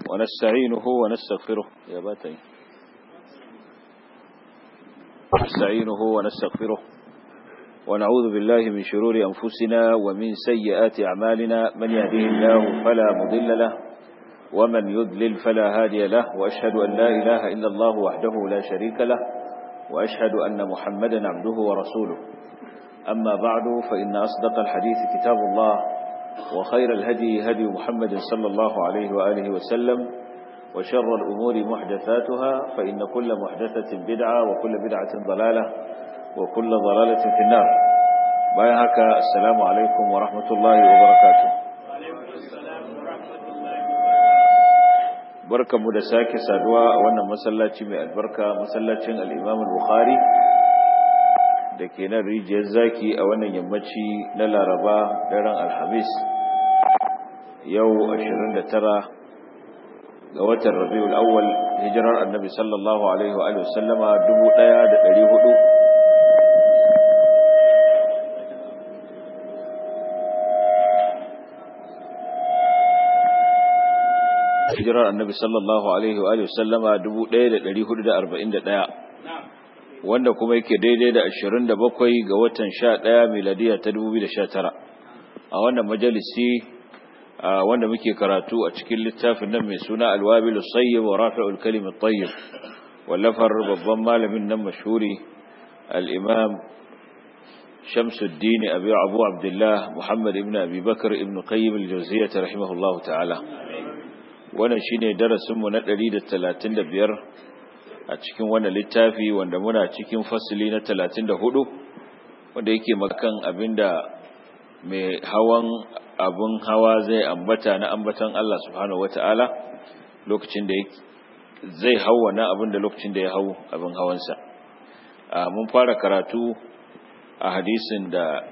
ونستعينه ونستغفره يا باتي نستعينه ونستغفره ونعوذ بالله من شرور أنفسنا ومن سيئات أعمالنا من يهده الله فلا مضل له ومن يضلل فلا هادي له وأشهد أن لا إله إلا الله وحده لا شريك له وأشهد أن محمدا عبده ورسوله أما بعد فإن أصدق الحديث كتاب الله وخير الهدي هدي محمد صلى الله عليه وآله وسلم وشر الأمور محدثاتها فإن كل محدثة بدعة وكل بدعة ضلالة وكل ضلالة في النار بايهك السلام عليكم ورحمة الله وبركاته barkan mu da sake saduwa a wannan masallaci mai albarka masallacin al-Imam al-Bukhari da ke nan rijiyar zaki a wannan yammaci na Laraba daren Alhamis yau 29 ga watan Rabiul Awwal hijirar Annabi sallallahu alaihi wa alihi wasallama 1400 hijirar annabi sallallahu alaihi wa sallama 1441 wanda kuma yake daidai da 27 ga watan 11 miladiya ta 2019 a wannan majalisi wanda muke karatu a cikin littafin nan mai suna alwabilus sayyib wa rafi'ul kalimut tayyib wallafar babban malamin nan mashhuri al-imam Shamsuddin Abi Abu Abdullah Muhammad ibn Abi Bakr ibn Qayyim al-Jawziyyah rahimahullahu ta'ala wannan shine darasinmu na 135 a cikin wannan littafi wanda muna cikin fasili na 34 wanda yake makan abinda mai hawan abun hawa zai ambata na ambatan Allah subhanahu wataala lokacin da zai hawa na abin da lokacin da ya hau abin hawansa mun fara karatu a hadisin da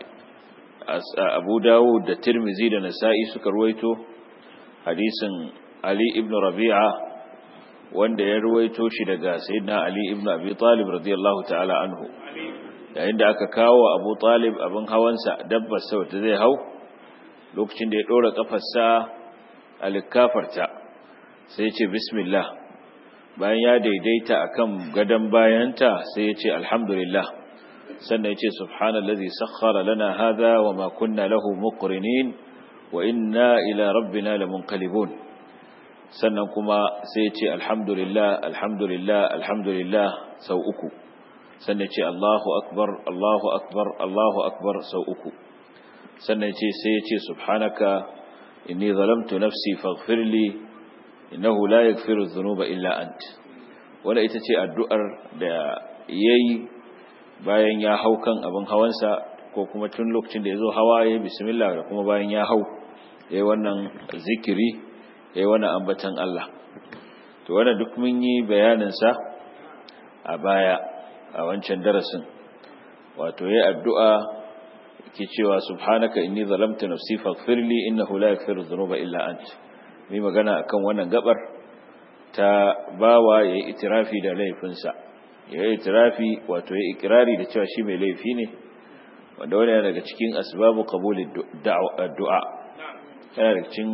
Abu Dawud da Tirmizi da Nasa'i suka ruwaito hadisin Ali ibn Rabi'a wanda ya ruwaito shi daga Sayyidina Ali ibn Abi Talib radiyallahu ta'ala anhu yayin da aka kawo Abu Talib abin hawansa dabbar sa wata zai hau lokacin da ya dora kafarsa a likafarta sai ya ce bismillah bayan ya daidaita akan gadan bayanta sai ya ce alhamdulillah sannan ya ce subhanallazi sakhkhara lana hadha wama kunna lahu muqrinin wa inna ila rabbina lamunqalibun sannan kuma sai ya ce alhamdulillah alhamdulillah alhamdulillah sau uku sannan ce Allahu akbar Allahu akbar Allahu akbar sau uku sannan ce sai ya ce subhanaka inni zalamtu nafsi faghfirli innahu la yaghfiru dhunuba illa ant wanda ita ce addu'ar da yayi bayan ya hau kan abin hawansa ko kuma tun lokacin da ya zo hawa ya bismillah da kuma bayan ya hau yayi wannan zikiri ya yi wani ambatan Allah to wanda duk mun yi bayaninsa a baya a wancan darasin wato ya addu'a ke cewa subhanaka inni zalamta nafsi faghfirli innahu la yaghfiru dhunuba illa ant mai magana akan wannan gabar ta bawa yayi itirafi da laifinsa yayi itirafi wato yayi ikrari da cewa shi mai laifi ne wanda wannan daga cikin asbabu qabulid du'a yana daga cikin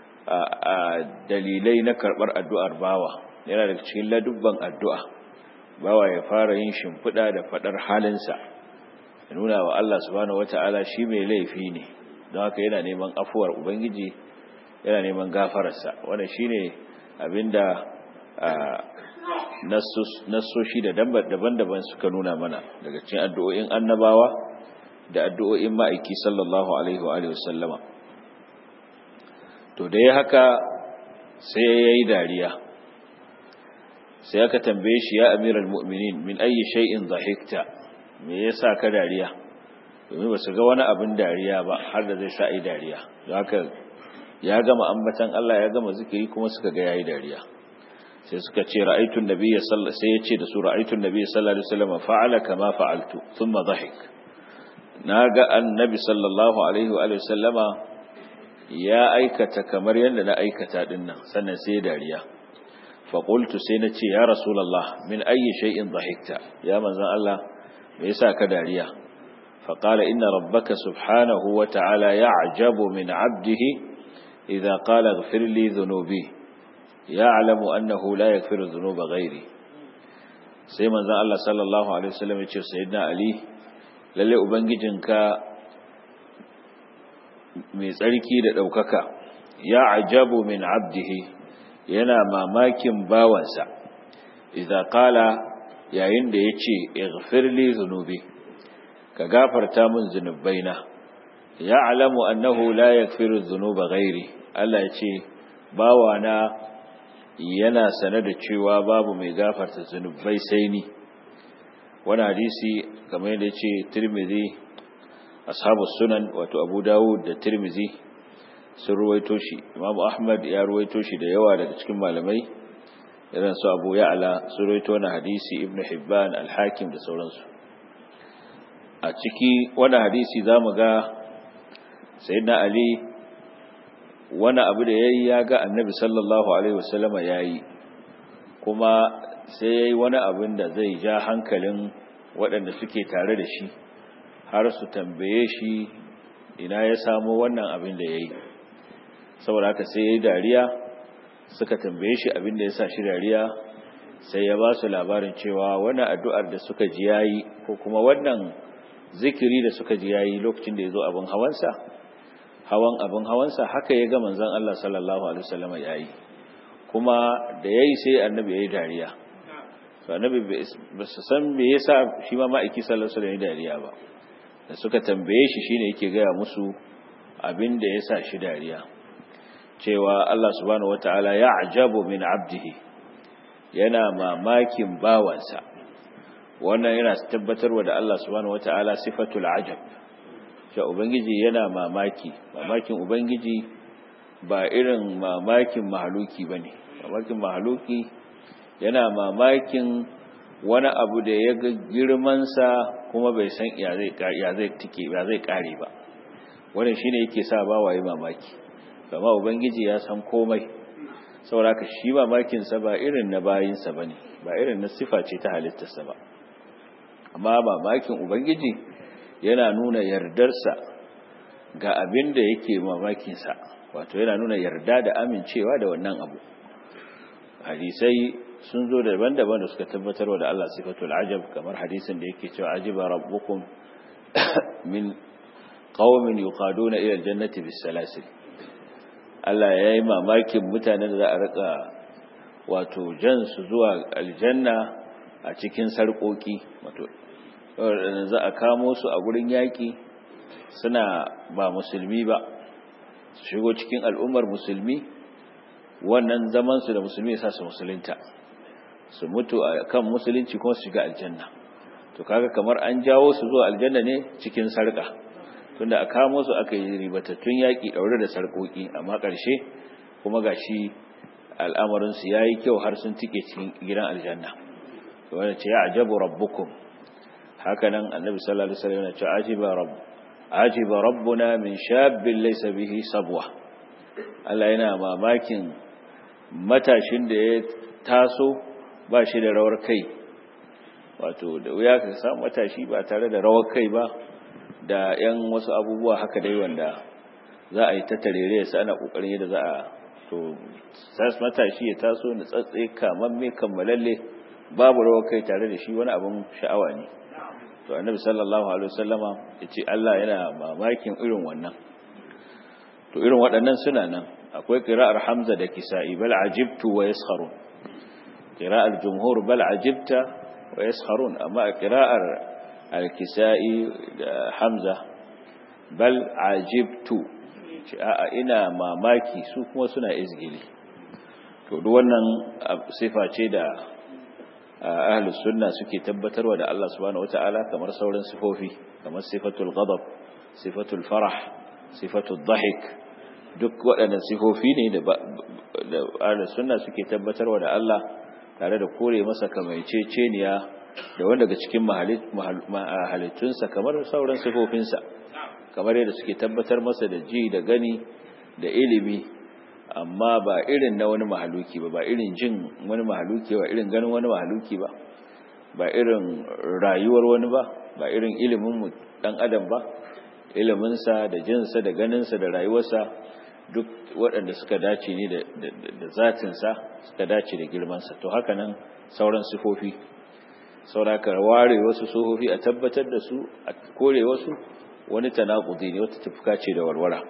dalilai na karɓar addu'ar bawa yana da cikin ladubban addu'a bawa ya fara yin shimfiɗa da faɗar halinsa ya nuna wa Allah subhanahu wata'ala shi mai laifi ne don haka yana neman afuwar ubangiji yana neman gafararsa wanda shi ne abinda nassoshi da daban-daban suka nuna mana daga cikin addu'o'in annabawa da addu'o'in ma'aiki sallallahu alaihi wa wasallama to da ya haka sai ya yi dariya sai aka tambaye shi ya amiral mu'minin min ayi shay'in dhahikta me yasa ka dariya domin ba su ga wani abin dariya ba har da zai sa ai dariya don haka ya gama ambatan Allah ya gama zikiri kuma suka ga yayi dariya sai suka ce ra'aytun nabiyya sallallahu sai ya ce da su ra'aytun nabiyya sallallahu alaihi wasallam fa'ala kama fa'altu thumma dhahik naga annabi sallallahu alaihi wa sallama ya aikata kamar yadda na aikata din nan sannan sai dariya faƙultu sai na ce ya rasulallah min ayi shay'in dhahikta ya manzon Allah me yasa ka dariya faqala inna rabbaka subhanahu wa ta'ala ya'jabu min 'abdihi idza qala ighfir li dhunubi ya'lamu annahu la yaghfiru dhunuba ghairi sai manzon Allah sallallahu alaihi wasallam ya ce sayyidina ali lalle ubangijinka mai tsarki da daukaka ya ajabu min abdihi yana mamakin bawansa idza qala yayin da yace ighfirli dhunubi ka gafarta min zunubaina ya'lamu annahu la yaghfiru dhunuba ghairi Allah yace bawana yana sane da cewa babu mai gafarta zunubai sai ni wani hadisi kamar yadda yace Tirmidhi ashabu sunan wato Abu Dawud da Tirmidhi sun ruwaito shi Imam Ahmad ya ruwaito shi da yawa daga cikin malamai irin su Abu Ya'la sun ruwaito wani hadisi Ibn Hibban Al-Hakim da sauransu a ciki wani hadisi zamu ga sayyidina Ali wani abu da yayi ya ga Annabi sallallahu alaihi wasallama yayi kuma sai yayi wani abin da zai ja hankalin waɗanda suke tare da shi har su tambaye shi ina ya samu wannan abin da yayi saboda haka sai yayi dariya suka tambaye shi abin da ya sa shi dariya sai ya ba su labarin cewa wannan addu'ar da suka ji yayi ko kuma wannan zikiri da suka ji yayi lokacin da ya zo abin hawansa hawan abin hawansa haka ya ga manzon Allah sallallahu alaihi wasallam yayi kuma da yayi sai annabi yayi dariya to annabi ba su san me yasa shi ma ma'aiki sallallahu alaihi wasallam dariya ba da suka tambaye shi shine yake gaya musu abin da yasa shi dariya cewa Allah subhanahu wataala ya ajabu min abdihi yana mamakin bawansa wannan yana tabbatarwa da Allah subhanahu wataala sifatul ajab cewa ubangiji yana mamaki mamakin ubangiji ba irin mamakin mahaluki bane mamakin mahaluki yana mamakin wani abu da ya ga girmansa kuma bai san ya zai tike ya zai kare ba wannan shine yake sa bawaye mamaki amma ubangiji ya san komai saboda ka shi mamakin sa ba irin na bayinsa bane ba irin na sifa ce ta halittarsa ba amma mamakin ubangiji yana nuna yardarsa ga abin da yake mamakin sa wato yana nuna yarda da amincewa da wannan abu hadisai sun zo daban-daban da suka tabbatarwa da Allah sifatul ajab kamar hadisin da yake cewa ajiba rabbukum min qaumin yuqaduna ila aljannati bisalasil Allah yayi mamakin mutanen da za a rika wato jan su zuwa aljanna a cikin sarkoki wato za a kamo su a gurin yaki suna ba musulmi ba su shigo cikin al'ummar musulmi wannan zaman su da musulmi sa su musulunta su mutu a kan musulunci kuma su shiga aljanna to kaga kamar an jawo su zuwa aljanna ne cikin sarka tunda a kamo su aka yi ribatattun yaƙi ɗaure da sarƙoƙi amma ƙarshe kuma gashi al'amarin su yayi kyau har sun tike cikin gidan aljanna wanda ce ya ajabu rabbukum haka nan annabi sallallahu alaihi wasallam ya ce ajiba rabb ajiba rabbuna min shabbin laysa bihi sabwa Allah yana mamakin matashin da ya taso ba shi da rawar kai wato da wuya ka samu matashi ba tare da rawar kai ba da yan wasu abubuwa haka dai wanda za a yi ta tarere ya ana kokarin yadda za a to sas matashi ya taso na tsatse kamamme kammalalle babu rawar kai tare da shi wani abin sha'awa ne to annabi sallallahu alaihi wasallama yace Allah yana mamakin irin wannan to irin waɗannan suna nan akwai qira'ar Hamza da Kisa'i bal ajibtu wa yaskharun qira'ar jumhur bal ajibta wa yaskharun amma qira'ar al-Kisa'i da Hamza bal ajibtu a ina mamaki su kuma suna izgili to duk wannan sifa ce da ahlus sunna suke tabbatarwa da Allah subhanahu wataala kamar sauran sifofi kamar sifatul ghadab sifatul farah sifatul dhahik duk waɗannan sifofi ne da ahlus sunna suke tabbatarwa da Allah tare da kore masa kamaiceceniya da wanda daga cikin halittunsa kamar sauran sifofinsa kamar yadda suke tabbatar masa da ji da gani da ilimi amma ba irin na wani mahaluki ba ba irin jin wani mahaluki ba irin ganin wani mahaluki ba ba irin rayuwar wani ba ba irin ilimin dan adam ba iliminsa da jinsa da ganinsa da rayuwarsa duk waɗanda suka dace ne da zatinsa suka dace da girmansa to haka nan sauran sifofi sauraka ware wasu sifofi a tabbatar da su a kore wasu wani tanakudi ne wata tafka ce da warwara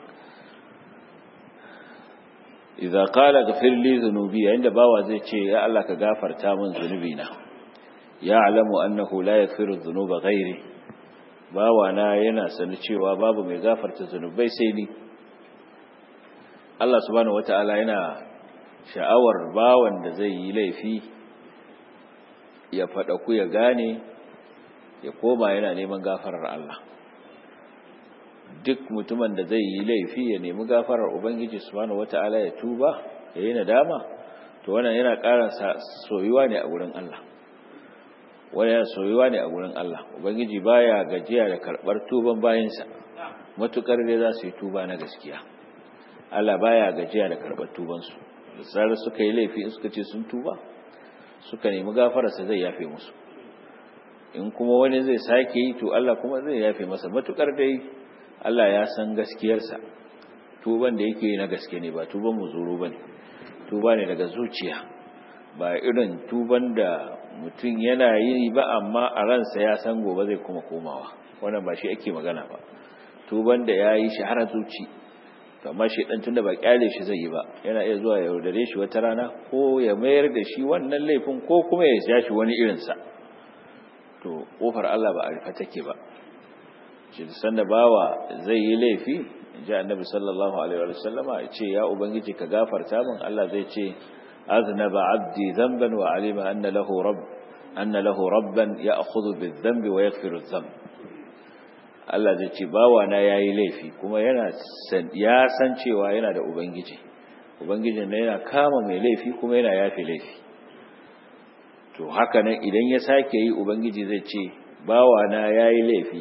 idza qala ghfir li dhunubi inda bawa zai ce ya Allah ka gafarta min zunubina ya'lamu annahu la yaghfiru dhunuba ghairi bawa na yana sani cewa babu mai gafarta zunubai sai ni Allah subhanahu wata'ala yana sha'awar bawan da zai yi laifi ya faɗa ku ya gane ya koma yana neman gafarar Allah duk mutumin da zai yi laifi ya nemi gafarar Ubangiji subhanahu wata'ala ya tuba ya yi nadama to wannan yana ƙara soyuwa ne a wurin Allah wani yana soyuwa ne a wurin Allah Ubangiji baya gajiya da karɓar tuban bayansa matukar dai za su yi tuba na gaskiya Allah baya gajiya da karɓar tubansu da zarar suka yi laifi in suka ce sun tuba suka nemi gafararsa zai yafe musu in kuma wani zai sake yi to Allah kuma zai yafe masa matukar dai Allah ya san gaskiyarsa tuban da yake na gaske ne ba tuban muzuru bane tuba ne daga zuciya ba irin tuban da mutum yana yi ba amma a ransa ya san gobe zai kuma komawa wannan ba shi ake magana ba tuban da ya yi shi har zuci amma shi dan tunda ba kyale shi zai yi ba yana iya zuwa ya yaudare shi wata rana ko ya mayar da shi wannan laifin ko kuma ya ja shi wani irinsa to kofar Allah ba a rufe take ba shi sanda bawa zai yi laifi ji annabi sallallahu alaihi wa sallama ya ce ya ubangiji ka gafarta min Allah zai ce aznaba abdi dhanban wa alima anna lahu rabb anna lahu rabban ya'khudhu bidh-dhanbi wa yaghfiru adh-dhanb Allah zai ce bawa na yayi laifi kuma yana ya san cewa yana da ubangiji ubangijin ne yana kama mai laifi kuma yana yafe laifi to haka nan idan ya sake yi ubangiji zai ce bawa na yayi laifi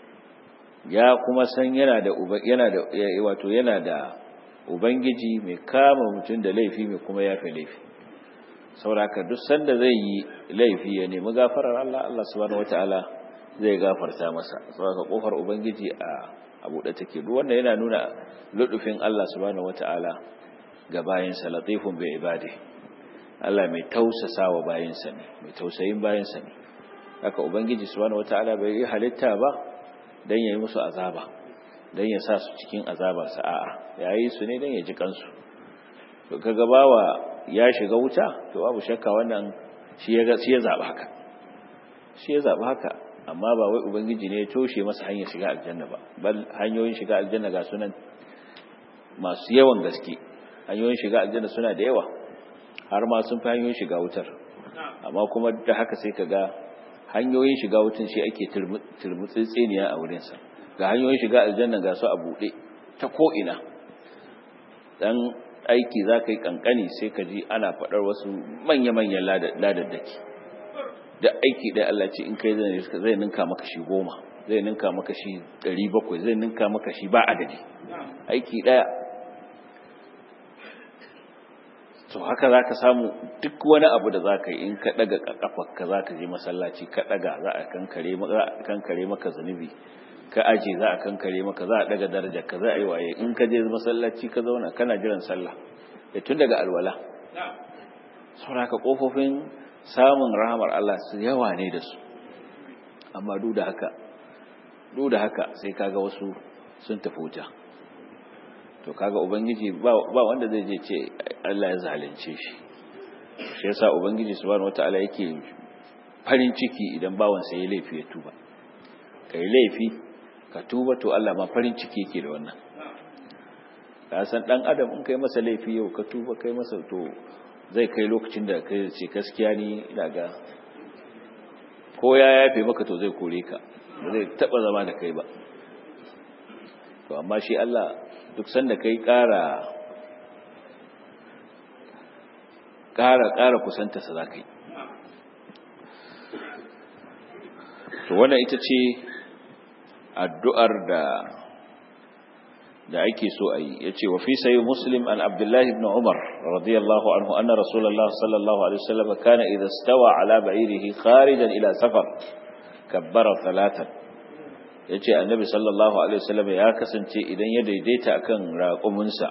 ya kuma san yana da yana da wato yana da ubangiji mai kama mutum da laifi mai kuma yafe laifi sauraka duk sanda zai yi laifi ya nemi gafarar Allah Allah subhanahu wataala zai gafarta masa saboda kofar ubangiji a abu da take duk wanda yana nuna ludufin Allah subhanahu wataala ga bayinsa latifun bi ibadi Allah mai tausasawa bayinsa ne mai tausayin bayinsa ne haka ubangiji subhanahu wataala bai yi halitta ba dan yayi musu azaba dan ya sa su cikin azabar sa a'a yayi su ne dan ya ji kansu to kaga bawa ya shiga wuta to babu shakka wannan shi ya shi ya zaba haka shi ya zaba haka amma ba wai ubangiji ne ya toshe masa hanyar shiga aljanna ba bal hanyoyin shiga aljanna ga sunan masu yawan gaske hanyoyin shiga aljanna suna da yawa har ma sun fi hanyoyin shiga wutar amma kuma da haka sai ka ga hanyoyin shiga wutar shi ake turmutsitsiniya a wurinsa ga hanyoyin shiga aljanna ga su a buɗe ta ko'ina dan aiki za ka yi kankani sai ka ji ana faɗar wasu manya-manyan ladaddaki da aiki ɗaya Allah ce in kai zai ninka maka shi goma zai ninka maka shi ɗari bakwai zai ninka maka shi ba adadi aiki ɗaya to haka za ka samu duk wani abu da za ka yi in ka ɗaga ƙafafa za ka je masallaci ka ɗaga za a kankare maka zunubi ka aje za a kankare maka za a ɗaga darajar ka za a yi waye in ka je masallaci ka zauna kana jiran sallah da tun daga alwala sauraka ƙofofin samun rahamar Allah su yawa ne da su amma duk da haka duk da haka sai kaga wasu sun tafi wuta to kaga ubangiji ba wanda zai je ce Allah ya zalunce shi shi yasa ubangiji subhanahu wataala yake farin ciki idan bawan sa yayi laifi ya tuba kai laifi ka tuba to Allah ma farin ciki yake da wannan ka san dan adam in kai masa laifi yau ka tuba kai masa to zai kai lokacin da kai ce gaskiya ni ina ga ko ya yafe maka to zai kore ka ba zai taba zama da kai ba to amma shi Allah duk sanda kai ƙara ƙara ƙara kusanta sa zakai to wannan ita ce addu'ar da da ake so a yi ya ce wa fi sayi muslim an abdullahi ibn umar radiyallahu anhu anna rasulallah sallallahu alaihi wasallam kana idza stawa ala ba'irihi kharijan ila safar kabbara thalathan yace annabi sallallahu alaihi wasallam ya kasance idan ya daidaita akan raƙuminsa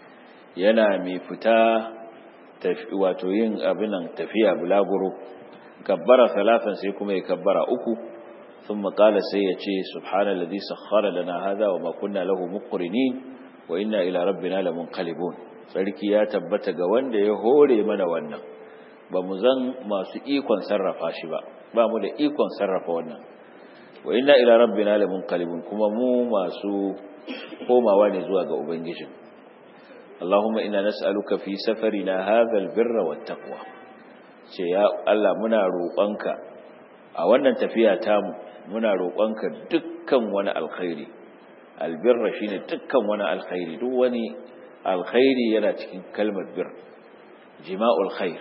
yana mai fita wato yin abinan tafiya bulaguro kabbara salatan sai kuma ya kabbara uku ثم قال سيتي سبحان الذي سخر لنا هذا وما كنا له مقرنين وإنا إلى ربنا لمنقلبون sarki ya tabbata ga wanda ya hore mana wannan ba mu zan masu ikon sarrafa shi ba ba mu da ikon sarrafa wannan wa inna ila rabbina lamunqalibun kuma mu masu komawa ne zuwa ga ubangijin Allahumma inna nas'aluka fi safarina hadha albirra wattaqwa ce ya Allah muna roƙonka a wannan tafiya tamu muna roƙonka dukkan wani alkhairi albirra shine dukkan wani alkhairi duk wani alkhairi yana cikin kalmar bir jima'ul khair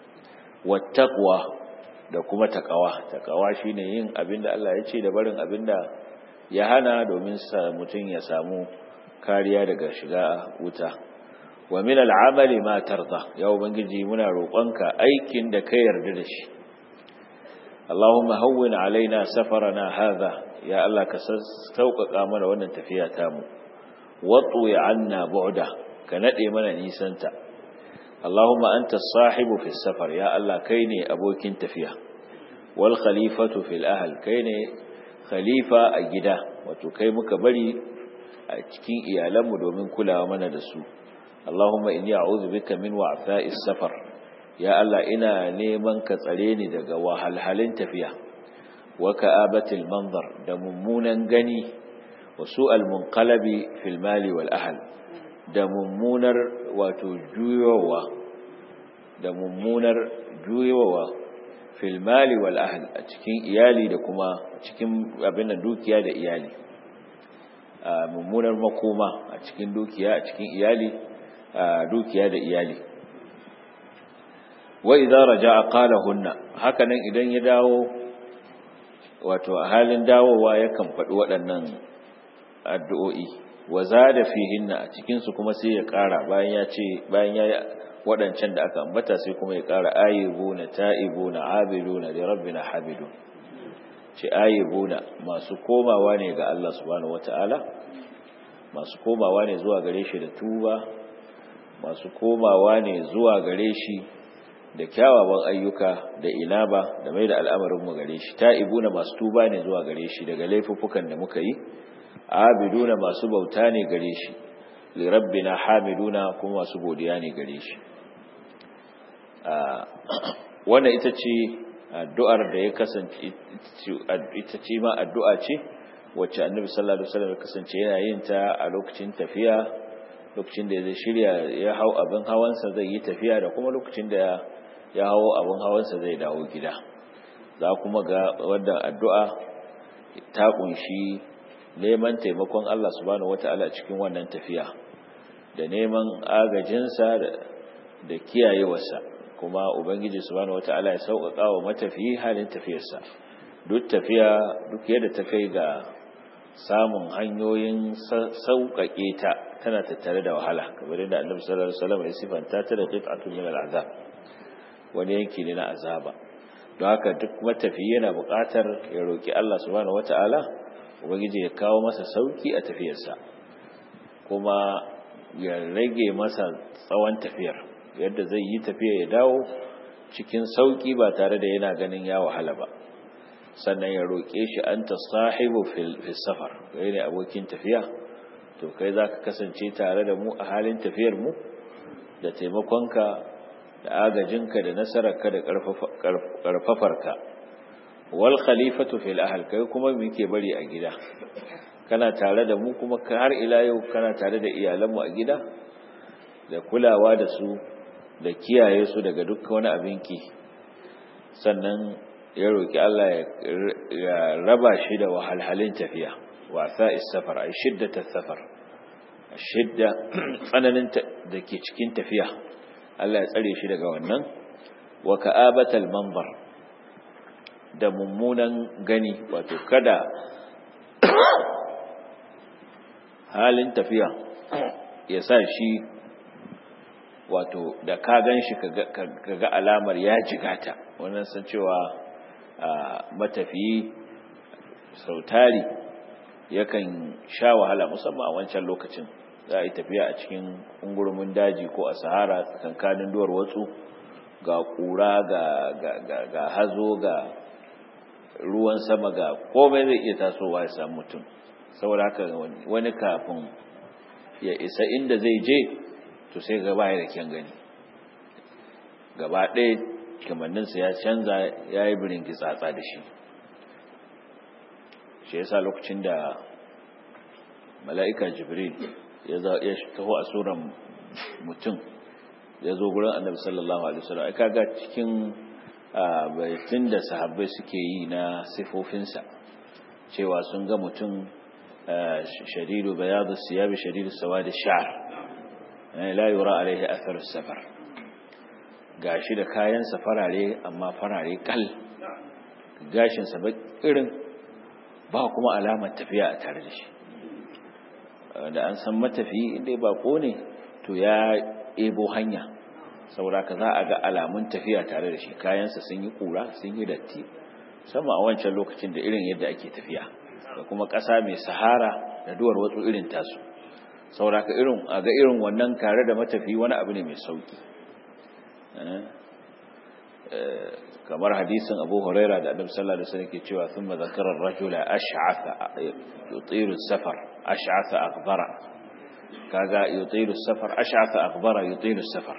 wattaqwa da kuma taqwa taqwa shine yin abinda Allah ya ce da barin abinda ya hana domin sa mutun ya samu kariya daga shiga wuta wa min al'amali ma tarda ya ubangiji muna roƙonka aikin da ka yarda da shi Allahumma hawwin alaina safarana hadha ya Allah ka sauƙaƙa mana wannan tafiya tamu watu ya anna bu'da ka nade mana nisanta Allahumma anta sahibu fi safar ya Allah kai ne abokin tafiya wal khalifatu fil ahl kai ne khalifa a gida wato kai muka bari a cikin iyalanmu domin kulawa mana da su Allahumma inni a'udhu bika min wa'tha'is safar ya Allah ina neman ka tsare ni daga wahalhalin tafiya wa ka'abatil manzar da mummunan gani wa su'al munqalabi fil mali wal ahl da mummunar wato juyowa da mummunar juyowa fil mali wal ahl a cikin iyali da kuma cikin abin da dukiya da iyali a mummunar makoma a cikin dukiya a cikin iyali a dukiya da iyali wa idza raja'a qala hunna hakanan idan ya dawo wato a halin dawowa yakan faɗi waɗannan addu'o'i wa zada fihinna a cikin su kuma sai ya ƙara bayan ya ce bayan ya waɗancan da aka ambata sai kuma ya ƙara ayyubuna ta'ibuna abiduna li rabbina habidun ce ayyubuna masu komawa ne ga Allah subhanahu wata'ala masu komawa ne zuwa gare shi da tuba masu komawa ne zuwa gare shi da kyawawan ayyuka da inaba da mai da al'amarinmu gare shi ta'ibuna masu tuba ne zuwa gare shi daga laifuffukan da muka yi abiduna masu bauta ne gare shi li rabbina hamiduna kuma masu godiya ne gare shi wannan ita ce addu'ar da ya kasance ita ce ma addu'a ce wacce annabi sallallahu alaihi wasallam ya kasance yana yin ta a lokacin tafiya lokacin da zai shirya ya hau abin hawansa zai yi tafiya da kuma lokacin da ya hau abin hawansa zai dawo gida za kuma ga wannan addu'a ta kunshi neman taimakon Allah subhanahu wata'ala cikin wannan tafiya da neman agajinsa da kiyayewarsa kuma ubangiji subhanahu wata'ala ya sauƙaƙa wa matafiyi halin tafiyarsa duk tafiya duk yadda ta kai ga samun hanyoyin sauƙaƙe ta tana tattare da wahala kamar yadda annabi sallallahu alaihi wasallam ya sifanta ta da qit'atun min al'azab wani yanki ne na azaba don haka duk matafiyi yana buƙatar ya roki Allah subhanahu wata'ala ubangiji ya kawo masa sauki a tafiyarsa kuma ya rage masa tsawon tafiyar yadda zai yi tafiya ya dawo cikin sauki ba tare da yana ganin ya wahala ba sannan ya roƙe shi an ta sahibu fil safar kai ne abokin tafiya to kai za ka kasance tare da mu a halin tafiyar mu da taimakonka da agajinka da nasararka da ƙarfafarka wal khalifatu fil ahl kai kuma muke bari a gida kana tare da mu kuma har ila yau kana tare da iyalanmu a gida da kulawa da su da kiyaye su daga duk wani abinki sannan ya roki Allah ya raba shi da wahalhalin tafiya wasa safar ay shiddatat safar shidda tsananin da ke cikin tafiya Allah ya tsare shi daga wannan wa ka'abatal manbar da mummunan gani wato kada halin tafiya ya sa shi wato da ka gan shi ka ga alamar ya jigata wannan san cewa matafiyi sautari yakan sha wahala musamman a wancan lokacin za a yi tafiya a cikin ungurumin daji ko a sahara tsakankanin duwar watsu ga ƙura ga hazo ga ruwan sama ga komai zai iya tasowa ya samu mutum saboda haka wani kafin ya isa inda zai je to sai gaba ya da kyan gani gaba ɗaya kamanninsa ya canza ya yi birin gitsatsa da shi shi yasa lokacin da mala'ika jibril ya taho a tsoron mutum ya zo gurin annabi sallallahu alaihi wasallam ai kaga cikin baitun da sahabbai suke yi na sifofinsa cewa sun ga mutum shadidu bayadu siyabi shadidu sawadi sha'r la yura alaihi athar safar gashi da kayan farare amma farare kal gashin sa irin ba kuma alamar tafiya a tare da shi da an san matafi inda ba ne to ya ebo hanya saboda ka za a ga alamun tafiya tare da shi kayansa sun yi kura sun yi datti sama a wancan lokacin da irin yadda ake tafiya da kuma ƙasa mai sahara da duwar watsu irin tasu saboda ka irin a ga irin wannan tare da matafi wani abu ne mai sauki kamar hadisin Abu Huraira da Annabi sallallahu alaihi wasallam ke cewa thumma zakara ar-rajula ash'atha yutiru safar ash'atha akbara kaga yutiru safar ash'atha akbara yutiru safar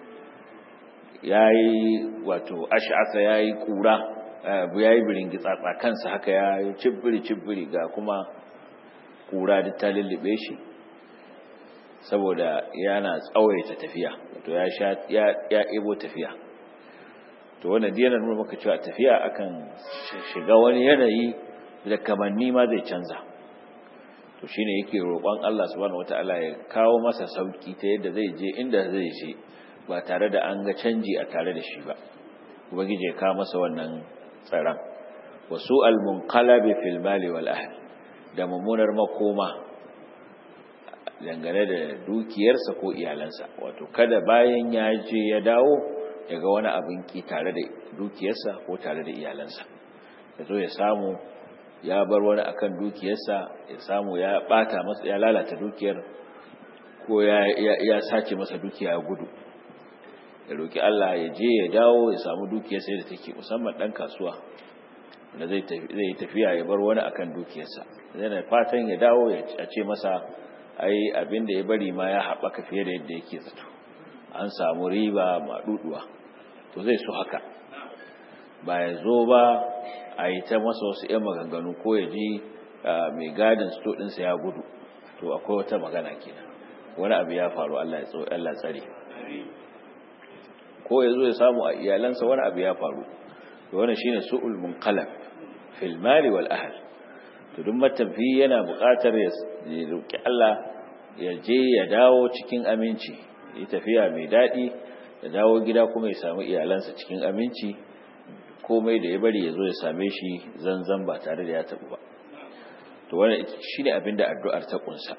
yayi wato ash'atha yayi kura yayi biringi tsatsa kansa haka yayi cibbiri cibbiri ga kuma kura da ta lullube shi saboda yana tsawaita tafiya wato ya sha ya ya ebo tafiya to wannan dai yana nuna maka cewa tafiya akan shiga wani yanayi da kamanni ma zai canza to shine yake roƙon Allah subhanahu wataala ya kawo masa sauki ta yadda zai je inda zai je ba tare da an ga canji a tare da shi ba ubangiji ya kawo masa wannan tsaron wasu al-munqalabi fil mali wal ahl da mummunar makoma dangane da dukiyarsa ko iyalansa wato kada bayan ya je ya dawo ya ga wani abin ki tare da dukiyarsa ko tare da iyalansa ya zo ya samu ya bar wani akan dukiyarsa ya samu ya bata masa ya lalata dukiyar ko ya ya sace masa dukiya gudu ya roki Allah ya je ya dawo ya samu dukiyarsa da take musamman dan kasuwa da zai zai tafiya ya bar wani akan dukiyarsa yana fatan ya dawo ya ce masa ai abin da ya bari ma ya haɓaka fiye da yadda yake zato an samu riba maɗuɗuwa to zai so haka ba ya zo ba a yi ta masa wasu 'yan maganganu ko ya ji mai gadin sto ɗinsa ya gudu to akwai wata magana kenan wani abu ya faru Allah tsare ko ya zo ya samu a iyalansa wani abu ya faru to wani shine su'ul munqalab fil mali wal ahl to duk matafi yana buƙatar ya roki Allah ya je ya dawo cikin aminci yi tafiya mai daɗi ya dawo gida kuma ya samu iyalansa cikin aminci komai da ya bari ya zo ya same shi zanzan ba tare da ya taɓu ba to wannan shi ne abin da addu'ar ta ƙunsa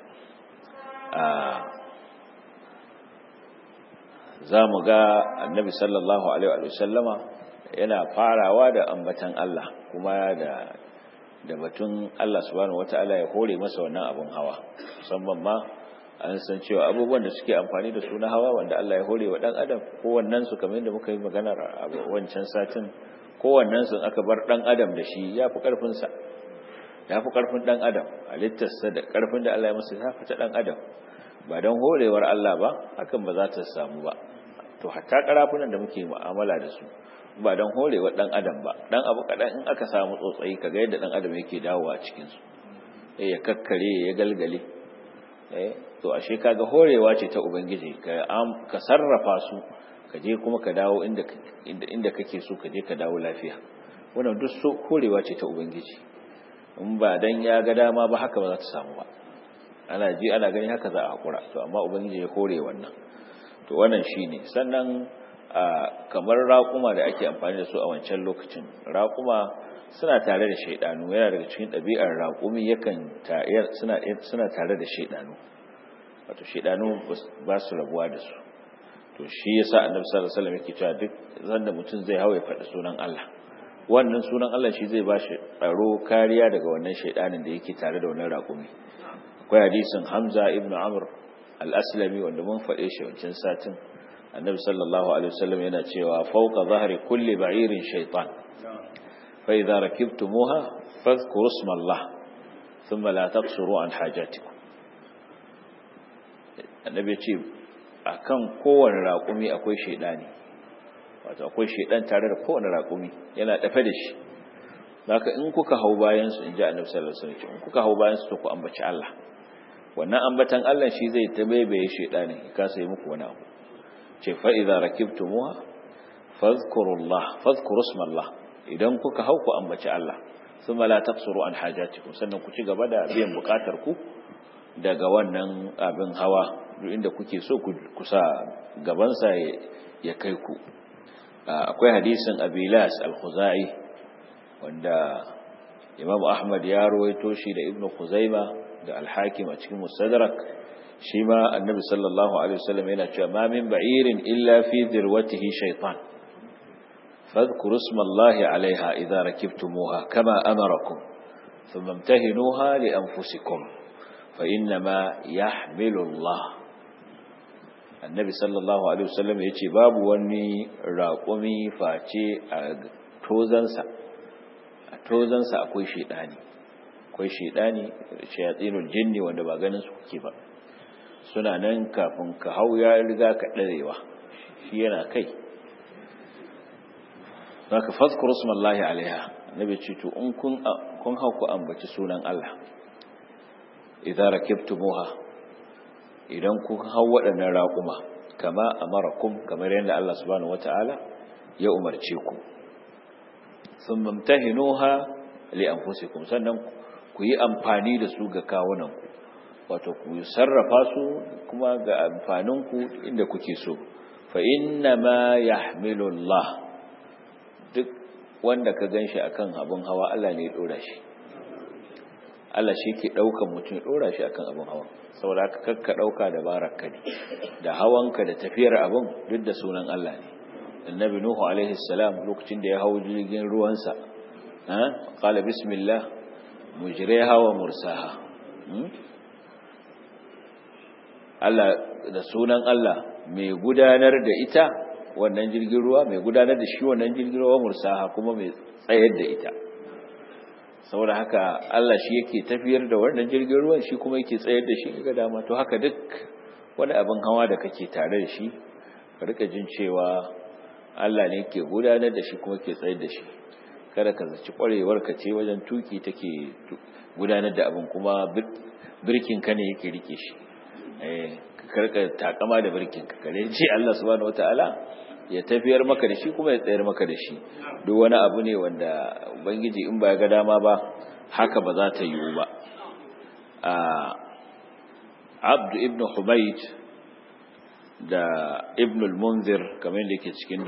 za mu ga annabi sallallahu alaihi wa sallama yana farawa da ambatan Allah kuma da da batun Allah subhanahu wata'ala ya hore masa wannan abun hawa musamman ma an san cewa abubuwan da suke amfani da su na hawa wanda Allah ya hore wa dan adam kowannen su kamar yadda muka yi maganar a wancan satin kowannen su aka bar dan adam da shi yafi karfin sa yafi karfin dan adam halittarsa da karfin da Allah ya masa ya fita dan adam ba dan horewar Allah ba hakan ba za ta samu ba to hatta karafunan da muke mu'amala da su ba don horewa dan adam ba dan abu kadan in aka samu tsotsayi kaga yadda dan adam yake dawowa cikin su eh ya kakkare ya galgale eh to ashe kaga horewa ce ta ubangiji ka ka sarrafa su ka je kuma ka dawo inda inda inda kake so ka je ka dawo lafiya wannan duk so horewa ce ta ubangiji in ba dan ya ga dama ba haka ba za ta samu ba ana ji ana gani haka za a hakura to amma ubangiji ya hore wannan to wannan shine sannan kamar raƙuma da ake amfani da su a wancan lokacin raƙuma suna tare da shaidanu yana daga cikin ɗabi'ar raƙumi yakan suna suna tare da shaidanu wato shaidanu ba su rabuwa da su to shi yasa annabi sallallahu alaihi wasallam yake cewa duk zanda mutum zai hawo ya faɗi sunan Allah wannan sunan Allah shi zai bashi tsaro kariya daga wannan shaidanin da yake tare da wannan raƙumi akwai hadisin hamza ibn amr al-aslami wanda mun faɗe shi wancan satin annabi sallallahu alaihi wasallam yana cewa fawqa zahri kulli ba'irin shaytan fa idza rakibtumuha fadhkuru isma Allah thumma la taqsuru an hajatikum annabi ce akan kowane raƙumi akwai shaidani wato akwai shaidan tare da kowane raƙumi yana dafe da shi haka in kuka hau bayan su in ji annabi sallallahu alaihi wasallam in kuka hau bayan su to ku ambaci Allah wannan ambatan Allah shi zai tabaibaye shaidanin ya kasa yi muku wani abu ce fa idza rakibtumuha fadhkurullah fadhkuru ismallah idan kuka hau ku ambaci Allah thumma la taqsuru an hajatikum sannan ku ci gaba da biyan bukatar ku daga wannan abin hawa duk inda kuke so ku kusa gaban sa ya kai ku akwai hadisin Abilas al-Khuzai wanda Imam Ahmad ya rawaito shi da Ibn Khuzaima da Al-Hakim a cikin Mustadrak shi ma Annabi sallallahu alaihi wasallam yana cewa ma min ba'irin illa fi dirwatihi shaytan fadhkuru ismallahi alaiha idza rakibtumuha kama amarakum thumma imtahinuha li anfusikum fa inma yahmilu Allah Annabi sallallahu alaihi wasallam yace babu wani raƙumi face a tozansa a tozansa akwai shaidani akwai shaidani shayatsinul jinni wanda ba ganin su kuke ba suna nan kafin ka hau ya riga ka darewa shi yana kai zaka fadhkuru smallahi alaiha nabi ce to in kun kun hau ku ambaci sunan Allah idza rakibtumuha idan kun hau waɗannan raƙuma kama amarakum kamar yadda Allah subhanahu wataala ya umarce ku sun mamtahinuha li anfusikum sannan ku yi amfani da su ga kawunanku wato ku sarrafa su kuma ga amfaninku inda kuke so fa inna ma yahmilu Allah duk wanda ka ganshi akan abin hawa Allah ne ya dora shi Allah shi ke daukan mutum ya dora shi akan abin hawa saboda haka kakka dauka da baraka ne da hawanka da tafiyar abin duk da sunan Allah ne annabi nuhu alaihi salam lokacin da ya hau jirgin ruwansa ha qala bismillah mujriha wa mursaha Allah da sunan Allah mai gudanar da ita wannan jirgin ruwa mai gudanar da shi wannan jirgin ruwa mursaha kuma mai tsayar da ita saboda haka Allah shi yake tafiyar da wannan jirgin ruwan shi kuma yake tsayar da shi ga dama to haka duk wani abin hawa da kake tare da shi ka rika jin cewa Allah ne ke gudanar da shi kuma ke tsayar da shi kada ka zaci kwarewar ka ce wajen tuki take gudanar da abin kuma birkin ka ne yake rike shi eh karka takama da birkin ka kare ce Allah subhanahu wataala ya tafiyar maka da shi kuma ya tsayar maka da shi duk wani abu ne wanda ubangiji in ba ya ga dama ba haka ba za ta yiwu ba Abd ibn Humayd da ibn al-munzir kamar da yake cikin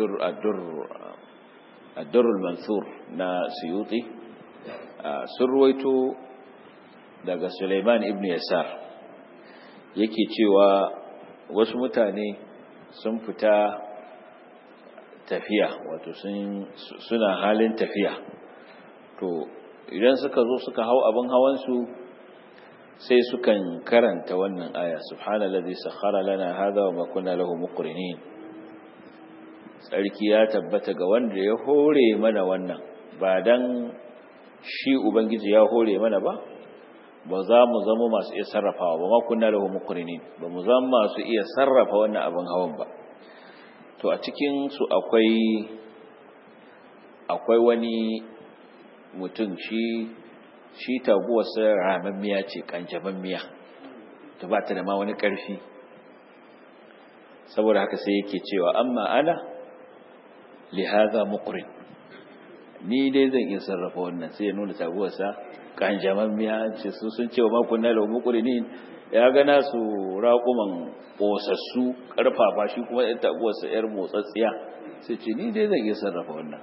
ad-dur al-mansur na suyuti sun ruwaito daga Sulaiman ibn Yasar yake cewa wasu mutane sun fita tafiya wato suna halin tafiya to idan suka zo suka hau abin hawansu sai sukan karanta wannan aya subhanallazi sakhara lana hadha wa ma kunna lahu muqrinin sarki ya tabbata ga wanda ya hore mana wannan ba dan shi ubangiji ya hore mana ba ba za mu zama masu iya sarrafawa ba ma kunna lahu muqrinin ba mu zama masu iya sarrafa wannan abin hawan ba to a cikin su akwai akwai wani mutum shi shi taguwarsa ramammiya ce kanjamammiya ta ba ta da ma wani ƙarfi saboda haka sai yake cewa amma ana lihaza muqrin ni dai zan iya sarrafa wannan sai ya nuna taguwarsa kanjamammiya ce su sun cewa makon na lau muqrinin ya gana su raƙuman ƙosassu ƙarfafa shi kuma ɗan taguwarsa ‘yar motsatsiya sai ce ni dai zan iya sarrafa wannan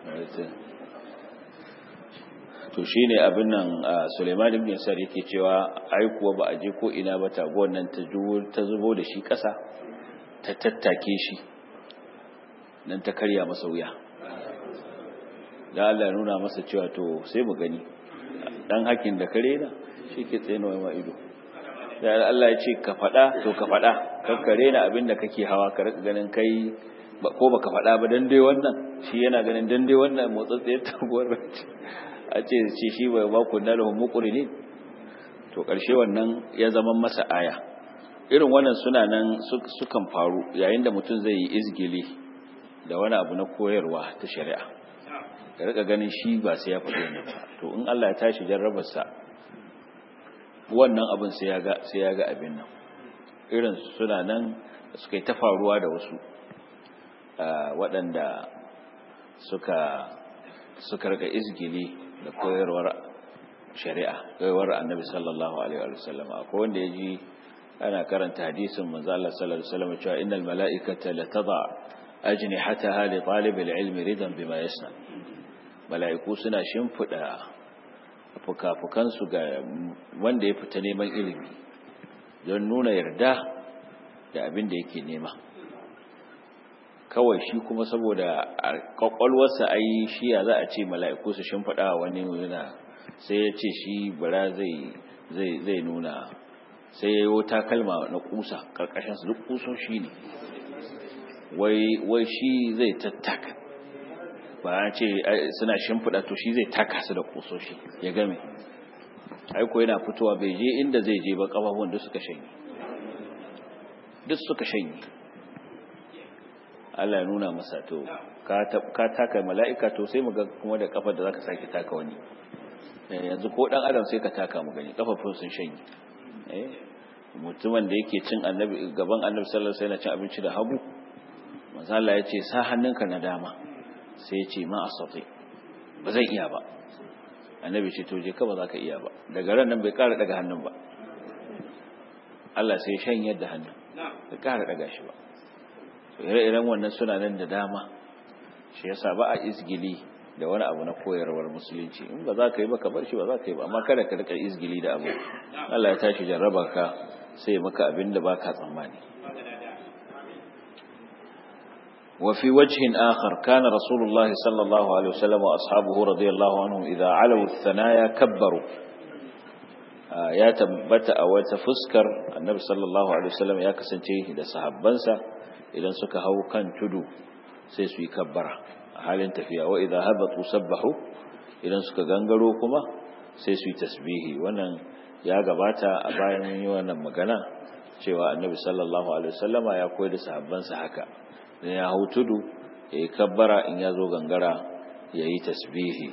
to shi ne abin nan suleiman ibn yasar yake cewa ai kuwa ba a je ko ina ba taguwar nan ta zubo da shi ƙasa ta tattake shi nan ta karya masa wuya da Allah ya nuna masa cewa to sai mu gani dan hakin da kare na shi ke tsaye ma ido da Allah ya ce ka faɗa to ka faɗa kan kare na abin da kake hawa ka rika ganin kai ko baka faɗa ba dan dai wannan shi yana ganin dan dai wannan motsatsiyar taguwar a ce ce shi bai ba ku da lahum muqrinin to ƙarshe wannan ya zama masa aya irin wannan suna nan sukan faru yayin da mutum zai yi izgili da wani abu na koyarwa ta shari'a ka rika ganin shi ba sai ya faɗi ne ba to in Allah ya tashi jarrabarsa wannan abin sai ya ga sai ya ga abin nan irin suna nan suka yi ta faruwa da wasu waɗanda suka suka rika izgili da koyarwar shari'a koyarwar annabi sallallahu alaihi wa sallam akwai wanda ya ji ana karanta hadisin manzo Allah sallallahu alaihi wasallam cewa innal mala'ikata la tadha ajnihataha li talib al-ilm ridan bima yasna mala'iku suna shimfida fukafukan su ga wanda ya fita neman ilimi don nuna yarda da abin da yake nema kawai shi kuma saboda kwakwalwarsa ai shi ya za a ce mala'iku su shimfida wani nuna sai ya ce shi bara zai zai zai nuna sai ya yi takalma na kusa karkashinsu duk kusoshi ne wai shi zai tattaka ba a ce suna shimfiɗa to shi zai taka su da kusoshi ya game aiko yana fitowa bai je inda zai je ba ƙafafun duk suka shanye duk suka shanye Allah ya nuna masa to ka taka mala'ika to sai mu ga kuma da kafar da zaka sake taka wani yanzu ko dan adam sai ka taka mu gani kafafun sun shanye mutumin da yake cin annabi gaban annabi sallallahu alaihi wasallam cin abinci da hagu manzo Allah ya ce sa hannunka na dama sai ya ce ma asati ba zan iya ba annabi ce to je ka ba za ka iya ba daga ran nan bai ƙara daga hannun ba Allah sai shan yadda hannun bai ƙara daga shi ba to ire-iren wannan suna nan da dama shi yasa ba a izgili da wani abu na koyarwar musulunci in ba za ka yi ba ka bar shi ba za ka yi ba amma kada ka rika izgili da abu Allah ya tashi jarraba ka sai maka abin da baka tsammani وفي وجه آخر كان رسول الله صلى الله عليه وسلم وأصحابه رضي الله عنهم إذا علوا الثنايا كبروا يا تبت أو تفسكر النبي صلى الله عليه وسلم يا كسنتي إذا صحبنسا إذا سكهو كان تدو سيسوي كبرا halin tafiya wa idza habatu sabbahu idan suka gangaro kuma sai su yi tasbihi wannan ya gabata a bayan yi wannan magana cewa annabi sallallahu alaihi wasallama ya koyar da sahabbansa haka dan ya hau tudu yayi kabbara in ya zo gangara yayi tasbihi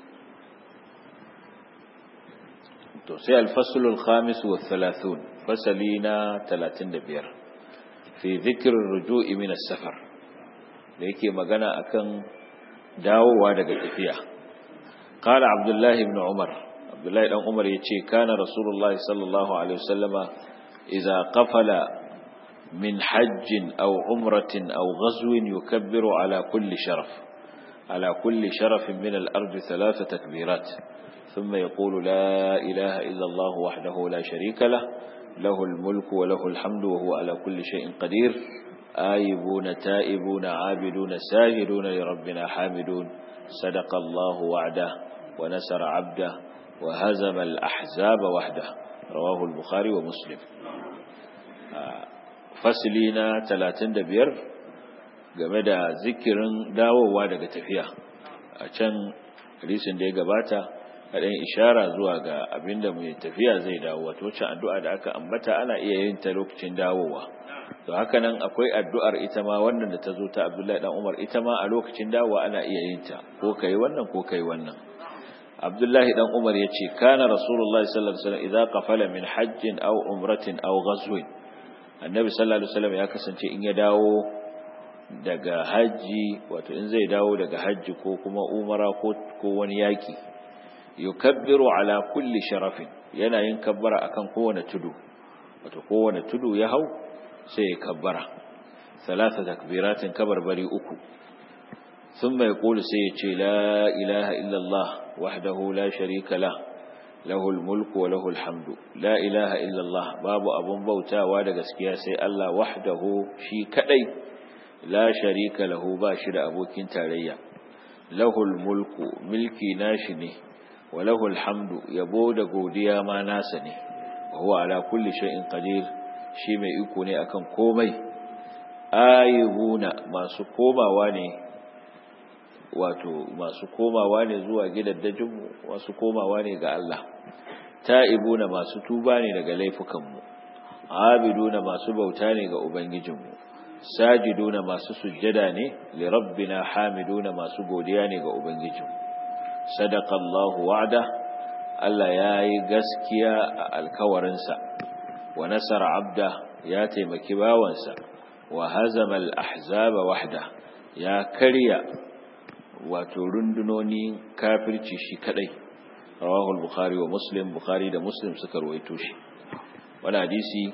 to sai al-fasl al-khamis wa 30 fasalina 35 fi dhikr ar-ruju'i min as-safar da yake magana akan dawowa daga tafiya qala abdullahi ibn umar abdullahi dan umar yace kana rasulullahi sallallahu alaihi wasallama idza qafala min hajjin aw umratin aw ghazwin yukabbiru ala kulli sharaf ala kulli sharaf min al-ard thalath takbirat ثم يقول لا إله إلا الله وحده لا شريك له له الملك وله الحمد وهو على كل شيء قدير آيبون تائبون عابدون ساجدون لربنا حامدون صدق الله وعده ونسر عبده وهزم الأحزاب وحده رواه البخاري ومسلم فصلنا 35 game da zikirin dawowa daga tafiya a can hadisin da ya gabata a ɗan ishara zuwa ga abinda mai tafiya zai dawo wato wacce addu'a da aka ambata ana iya yin ta lokacin dawowa to haka nan akwai addu'ar ita ma wannan da ta zo ta Abdullahi dan Umar ita ma a lokacin dawowa ana iya yin ta ko kai wannan ko kai wannan Abdullahi dan Umar yace kana Rasulullah sallallahu alaihi wasallam idza qafala min hajjin aw umratin aw ghazwin Annabi sallallahu alaihi wasallam ya kasance in ya dawo daga haji wato in zai dawo daga haji ko kuma umara ko ko wani yaki yukabbiru ala kulli sharafin yana yin kabbara akan kowane tudu wato kowane tudu ya hau sai ya kabbara salasa takbiratin kabarbari uku thumma yaqulu sai ya ce la ilaha illallah wahdahu la sharika la lahul mulku wa lahul hamdu la ilaha illallah babu abun bautawa da gaskiya sai Allah wahdahu shi kadai la sharika lahu ba shi da abokin tarayya lahul mulku milki nashi ne walahul hamdu yabo da godiya ma nasa ne wa huwa ala kulli shay'in qadir shi mai iko ne akan komai ayyuna masu komawa ne wato masu komawa ne zuwa gidaddajinmu masu komawa ne ga Allah ta'ibuna masu tuba ne daga laifukanmu abiduna masu bauta ne ga ubangijinmu sajiduna masu sujjada ne li rabbina hamiduna masu godiya ne ga ubangijinmu sadaqallahu wa'da Allah yayi gaskiya a alkawarinsa wa nasara abda ya taimaki bawansa wa hazama al-ahzaba wahda ya karya wato rundunoni kafirci shi kadai rawahu al-bukhari wa muslim bukhari da muslim suka ruwaito shi wannan hadisi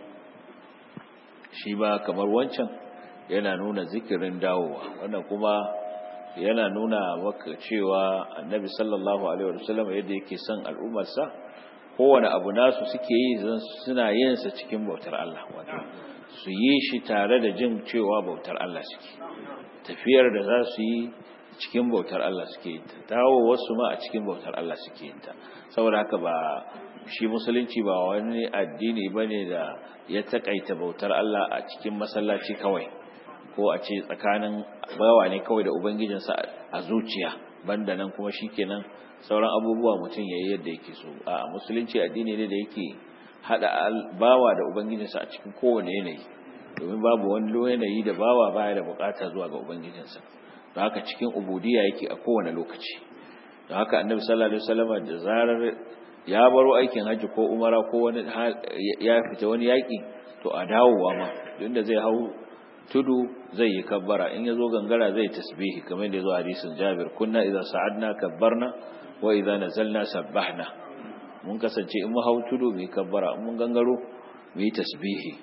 shi ba kamar wancan yana nuna zikirin dawowa wannan kuma yana nuna maka cewa annabi sallallahu alaihi wasallam yadda yake son al'ummarsa kowane abu nasu suke yi suna yin sa cikin bautar Allah wato su yi shi tare da jin cewa bautar Allah suke tafiyar da za su yi cikin bautar Allah suke yin ta dawo wasu ma a cikin bautar Allah suke yin ta saboda haka ba shi musulunci ba wani addini bane da ya takaita bautar Allah a cikin masallaci kawai ko a ce tsakanin bawa ne kawai da ubangijinsa a zuciya banda nan kuma shikenan sauran abubuwa mutum yayi yadda yake so a musulunci addini ne da yake hada bawa da ubangijinsa a cikin kowane yanayi domin babu wani yanayi da bawa baya da bukata zuwa ga ubangijinsa don haka cikin ubudiyya yake a kowane lokaci don haka annabi sallallahu alaihi wasallam da zarar ya baro aikin hajji ko umara ko wani ya fita wani yaki to a dawowa ma da zai hau tudu zai yi kabbara in yazo gangara zai tasbihi kamar da yazo hadisin Jabir kunna idza sa'adna kabbarna wa idza nazalna sabbahna mun kasance in mu hau tudu mu kabbara in mun gangaro mu yi tasbihi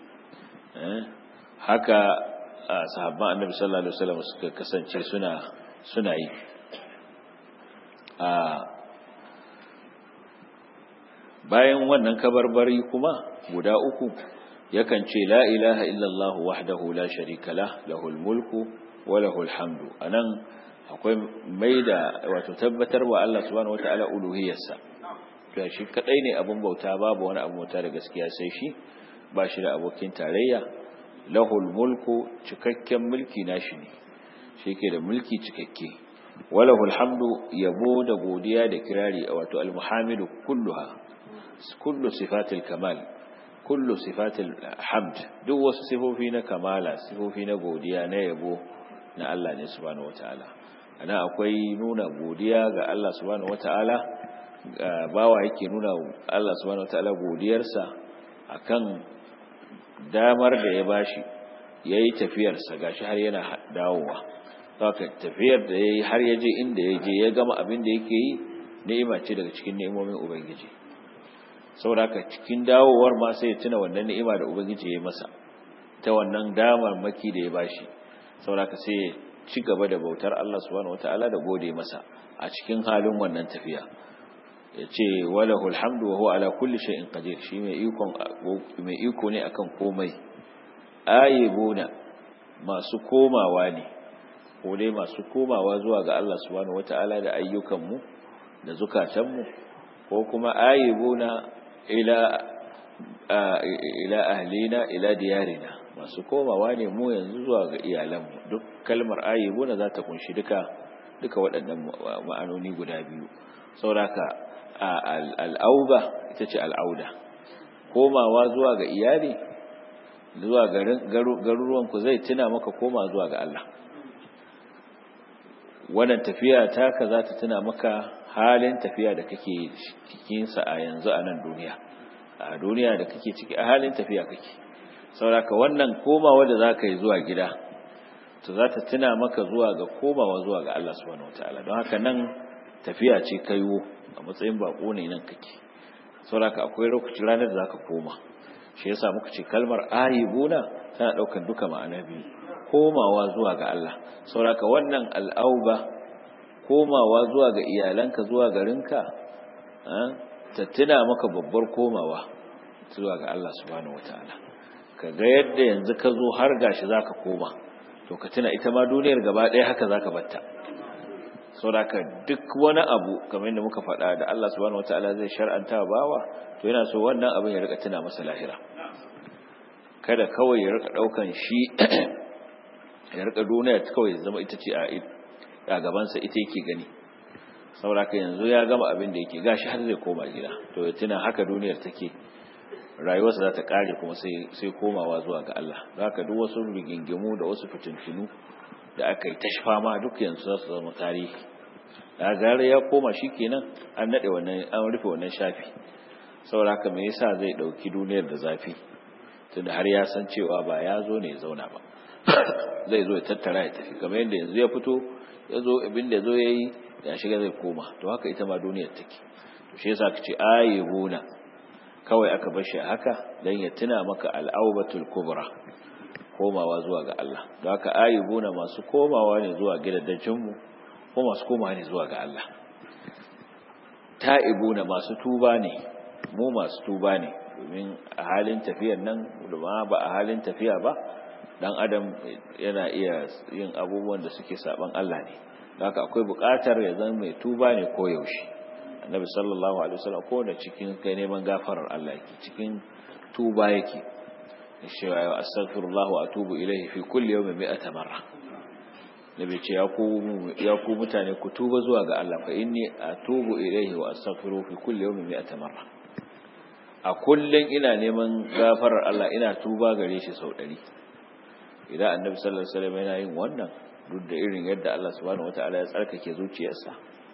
haka sahabban annabi sallallahu alaihi wasallam suka kasance suna suna yi bayan wannan kabarbari kuma guda uku yakan ce la ilaha illallah wahdahu la sharika lah lahul mulku wa lahul hamdu anan akwai maida wato tabbatar wa Allah subhanahu wataala uluhiyarsa to shi kadai ne abun bauta babu wani abu bauta da gaskiya sai shi ba shi da abokin tarayya lahul mulku cikakken mulki nashi ne shi ke da mulki cikakke walahul hamdu yabo da godiya da kirari wato almuhamidu kulluha kullu sifatil kamal kullu sifatil hamd duk wasu sifofi na kamala sifofi na godiya na yabo na Allah ne subhanahu wataala ana akwai nuna godiya ga Allah subhanahu wataala bawa yake nuna Allah subhanahu wataala godiyarsa akan damar da ya bashi yayi tafiyarsa gashi har yana dawowa haka tafiyar da yayi har ya je inda ya je ya gama abin da yake yi ni'ima ce daga cikin ni'imomin ubangiji saboda haka cikin dawowar ma sai ya tuna wannan ni'ima da ubangiji ya yi masa ta wannan damar maki da ya bashi saboda haka sai ya ci gaba da bautar Allah subhanahu wataala da gode masa a cikin halin wannan tafiya ya ce walahul hamdu wa huwa ala kulli shay'in qadir shi mai iko mai iko ne akan komai ayibuna masu komawa ne ko dai masu komawa zuwa ga Allah subhanahu wataala da ayyukan mu da zukatan mu ko kuma ayibuna ila ila ahlina ila diyarina masu komawa ne mu yanzu zuwa ga iyalanmu duk kalmar ayibuna za ta kunshi duka duka waɗannan ma'anoni guda biyu sauraka al'auba ita ce al'auda komawa zuwa ga iyali zuwa garuruwanku zai tuna maka koma zuwa ga Allah wannan tafiya taka za ta tuna maka halin tafiya da kake cikinsa a yanzu a nan duniya a duniya da kake ciki a halin tafiya kake sauraka wannan komawa da za ka yi zuwa gida to za ta tuna maka zuwa ga komawa zuwa ga Allah subhanahu wataala don haka nan tafiya ce kaiwo a matsayin bako ne nan kake sauraka akwai lokacin ranar da zaka koma shi yasa muka ce kalmar ayibuna tana daukar duka ma'ana biyu komawa zuwa ga Allah sauraka wannan al'auba komawa zuwa ga iyalanka zuwa garinka ta tuna maka babbar komawa zuwa ga Allah subhanahu wataala kaga yadda yanzu ka zo har gashi zaka koma to ka tuna ita ma duniyar gaba ɗaya haka zaka batta sauraka duk wani abu kamar yadda muka faɗa da Allah subhanahu wataala zai shar'anta bawa to yana so wannan abin ya rika tuna masa lahira kada kawai ya rika daukan shi ya rika duniya kawai zama ita ce a gabansa ita yake gani sauraka yanzu ya gama abin da yake gashi har zai koma gida to ya tuna haka duniyar take rayuwarsa za ta kare kuma sai komawa zuwa ga Allah haka duk wasu rigingimu da wasu fitintunu da aka yi ta ma duk yanzu za su zama tarihi da gare ya koma shi kenan an naɗe wannan an rufe wannan shafi saboda haka me yasa zai ɗauki duniyar da zafi tunda har ya san cewa ba ya zo ne ya zauna ba zai zo ya tattara ya tafi kamar yadda yanzu ya fito ya zo abin da zo ya yi ya shiga zai koma to haka ita ma duniyar take to shi yasa ka ce ayyubuna kawai aka bar shi haka dan ya tuna maka al'aubatul kubra komawa zuwa ga Allah don haka ayyubuna masu komawa ne zuwa gidajen mu ko masu komawa ne zuwa ga Allah ta'ibuna masu tuba ne mu masu tuba ne domin a halin tafiyar nan da ba a halin tafiya ba dan adam yana iya yin abubuwan da suke saban Allah ne haka akwai buƙatar ya zama mai tuba ne ko yaushe annabi sallallahu alaihi wasallam ko da cikin kai neman gafarar Allah yake cikin tuba yake cewa astaghfirullah wa atubu ilayhi fi kulli yawmin mi'ata marra nabi ce ya ku ya ku mutane ku tuba zuwa ga Allah fa inni atubu ilayhi wa astaghfiru fi kulli yawmin mi'ata marra a kullun ina neman gafarar Allah ina tuba gare shi sau 100 idan annabi sallallahu alaihi wasallam yana yin wannan duk da irin yadda Allah subhanahu wataala ya tsarkake zuciyarsa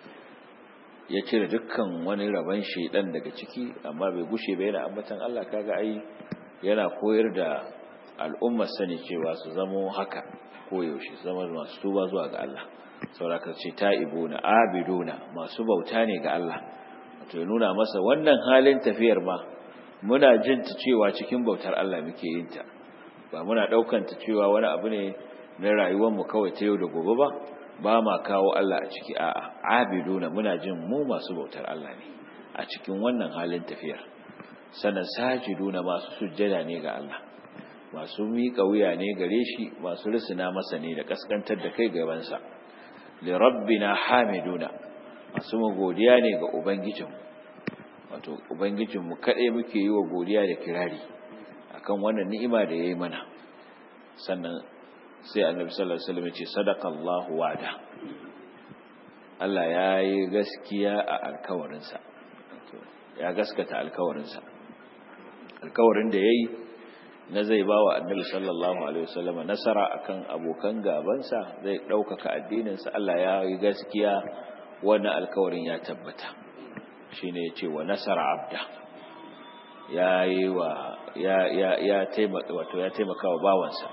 ya cire dukkan wani raban shedan daga ciki amma bai gushe ba yana ambatan Allah kaga ai yana koyar da al'ummar sani cewa su zamo haka ko yaushe su zama masu tuba zuwa ga Allah sauraka ce ta'ibuna abiduna masu bauta ne ga Allah wato ya nuna masa wannan halin tafiyar ma muna jin ta cewa cikin bautar Allah muke yin ta ba muna daukan ta cewa wani abu ne na rayuwar mu kawai ta yau da gobe ba ba ma kawo Allah a ciki a'a abiduna muna jin mu masu bautar Allah ne a cikin wannan halin tafiyar sanan sajiduna masu sujjada ne ga Allah masu miƙa wuya ne gare shi masu risina masa ne da kaskantar da kai gabansa li rabbina hamiduna masu godiya ne ga ubangijinmu wato ubangijinmu kaɗai muke yi wa godiya da kirari akan wannan ni'ima da ya yi mana sannan sai annabi sallallahu alaihi wasallam ya ce sadaqallahu wa'da Allah ya yi gaskiya a alkawarinsa ya gaskata alkawarinsa alkawarin da ya yi na zai ba wa annabi sallallahu alaihi wasallam nasara akan abokan gabansa zai ɗaukaka addininsa Allah ya yi gaskiya wannan alkawarin ya tabbata shine ya ce wa nasara abda ya yi wa ya ya ya taimaka wato ya taimaka wa bawansa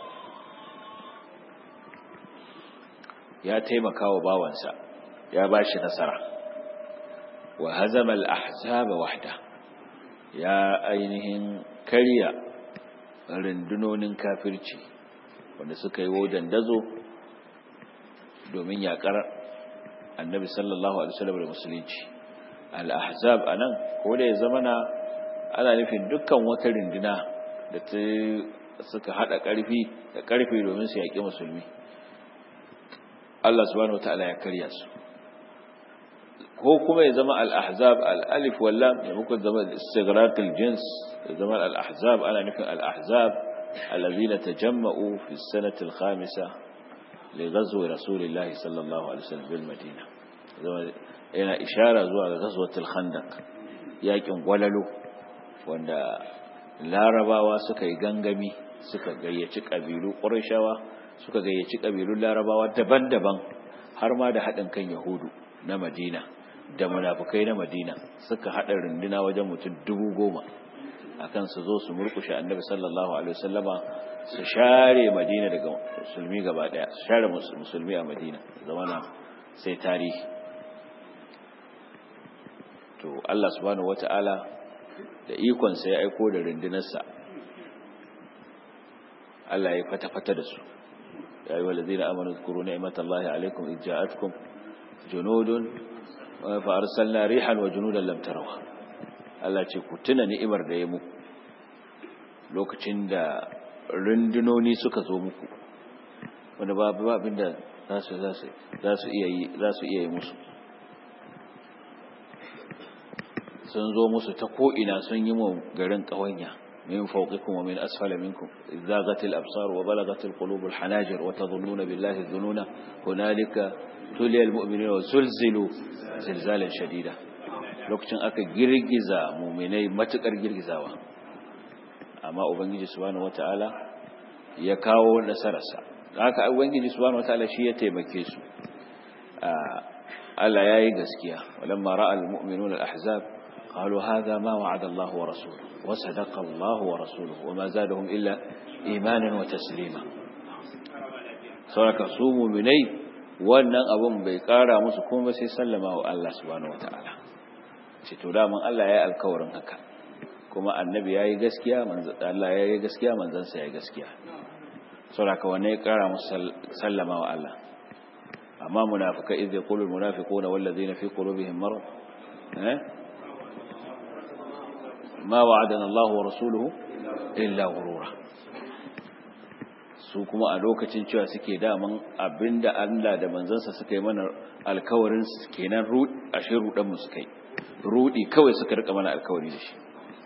ya taimaka wa bawansa ya bashi nasara wa hazama al-ahzaba wahda ya ainihin karya rundunonin kafirci wanda suka yi wodan dazo domin yakar annabi sallallahu alaihi wasallam da musulunci al-ahzab anan ko da ya zamana ana nufin dukkan wata runduna da ta suka hada karfi da karfi domin su yaki musulmi Allah subhanahu wataala ya karya su ko kuma ya zama al-ahzab al-alif wal lam ya muku zama istighraq al-jins ya zama al-ahzab ana nufin al-ahzab alladhina tajamma'u fi as-sanati al-khamisah li ghazwi rasulillah sallallahu alaihi wasallam bil madina zama yana ishara zuwa ga ghazwatul khandaq yakin gwalalo wanda larabawa suka yi gangami suka gayyaci kabilu qurayshawa suka gayyaci kabilun larabawa daban-daban har ma da haɗin kan yahudu na madina da munafukai na madina suka haɗa runduna wajen mutum dubu goma akan su zo su murkushe annabi sallallahu alaihi wasallama su share madina daga musulmi gaba daya su share musulmi a madina zamana sai tarihi to Allah subhanahu wata'ala da ikon sa ya aiko da rundunarsa Allah ya fata-fata da su ya yi walazina amanu zkuru ni'matallahi alaikum idh ja'atkum junudun fa arsalna rihan wa junudan lam tarawha Allah ce ku tuna ni'imar da ya muku lokacin da rundunoni suka zo muku wanda babu abin da za su iya yi za su iya yi musu sun zo musu ta ko'ina sun yi mu garin ƙawanya min fawqikum wa min asfala minkum zaghatil absar wa balagatil qulubul hanajir wa tadhunnuna billahi dhununa hunalika tuliyal mu'minuna wa zulzilu zilzalan shadida lokacin aka girgiza mu'minai matukar girgizawa amma ubangiji subhanahu wataala ya kawo nasararsa haka ubangiji subhanahu wataala shi ya taimake su Allah yayi gaskiya walamma ra'al mu'minuna al-ahzab qalu hadha ma wa'ada Allah wa rasuluhu wa sadaqa Allah wa rasuluhu wa ma zadahum illa imanan wa taslima saboda su mu'minai wannan abun bai kara musu kuma sai sallama wa Allah subhanahu wataala ce to da Allah yayi alkawarin haka kuma annabi yayi gaskiya manzo Allah yayi gaskiya manzon sa yayi gaskiya saboda wanne ya kara musu sallama wa Allah amma munafika idh yaqulu almunafiquna walladhina fi qulubihim marad eh ma wa'adana Allah wa rasuluhu illa ghurura su kuma a lokacin cewa suke daman abinda Allah da manzansa suka yi mana alkawarin kenan ashe rudan mu suka yi rudi kawai suka rika mana alkawari da shi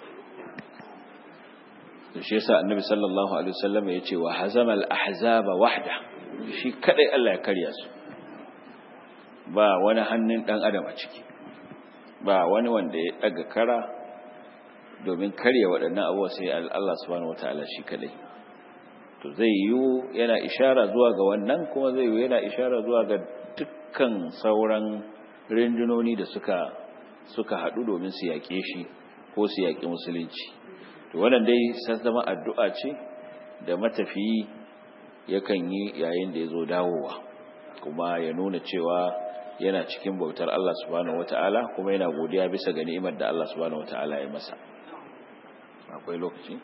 to shi yasa annabi sallallahu alaihi wasallam ya ce wa hazama al-ahzaba wahda shi kadai Allah ya karya su ba wani hannun dan adam a ciki ba wani wanda ya daga kara domin karya waɗannan abubuwa sai Allah subhanahu wataala shi kadai to zai yiwu yana ishara zuwa ga wannan kuma zai yiwu yana ishara zuwa ga dukkan sauran rindunoni da suka suka haɗu domin su yaƙe shi ko su yaƙi musulunci to wannan dai sai zama addu'a ce da matafiyi yakan yi yayin da ya zo dawowa kuma ya nuna cewa yana cikin bautar Allah subhanahu wata'ala kuma yana godiya bisa ga ni'imar da Allah subhanahu wata'ala ya masa akwai lokaci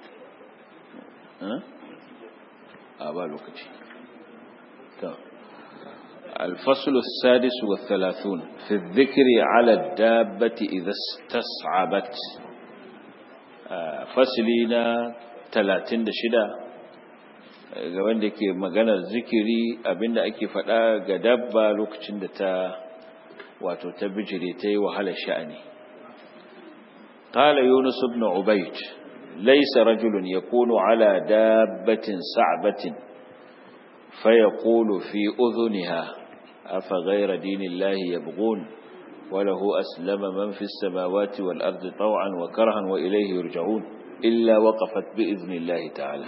a ba lokaci الفصل السادس والثلاثون في الذكر على الدابة إذا استصعبت فصلنا ثلاثين شدا ga wanda ke maganar zikiri abinda ake faɗa ga dabba lokacin da ta wato ta bijire ta yi wahalar sha'ani qala yunus ibn ubayd laysa rajulun yakunu ala dabbatin sa'batin fayaqulu fi udhuniha afa ghayra dinillahi yabghun وله أسلم من في السماوات والأرض طوعا وكرها وإليه يرجعون إلا وقفت بإذن الله تعالى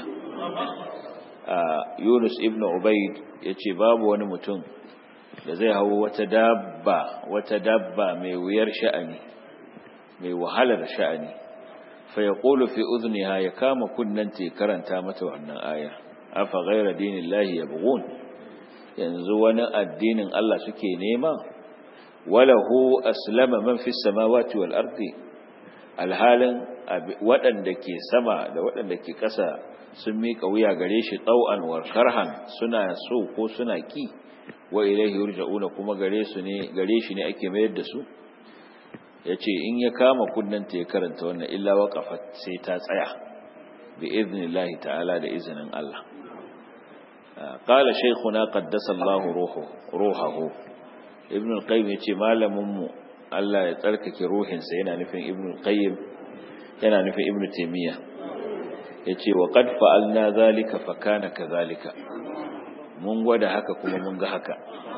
Yunus ibn Ubaid yace babu wani mutum da zai hawo wata dabba wata dabba mai wuyar sha'ani mai wahalar sha'ani fa yaqulu fi udhniha ya kama kunnanta karanta mata wannan aya afa ghayra dinillahi yabghun yanzu wani addinin Allah suke nema walahu aslama man fis samawati wal ardi alhalin waɗanda ke sama da waɗanda ke ƙasa sun miƙa wuya gare shi ɗau'an wa karhan suna so ko suna ƙi wa ilaihi yurja'una kuma gare su ne gare shi ne ake mayar da su yace in ya kama kunnanta ya karanta wannan illa waqafat sai ta tsaya bi idnillahi ta'ala da izinin Allah qala shaykhuna qaddasa Allahu ruhu ruhahu ibn al-qayyim yace malamin mu Allah ya tsarkake ruhinsa yana nufin ibn al-qayyim yana nufin ibn taymiyyah yace wa qad fa'alna zalika fa kana kadhalika mun gwada haka kuma mun ga haka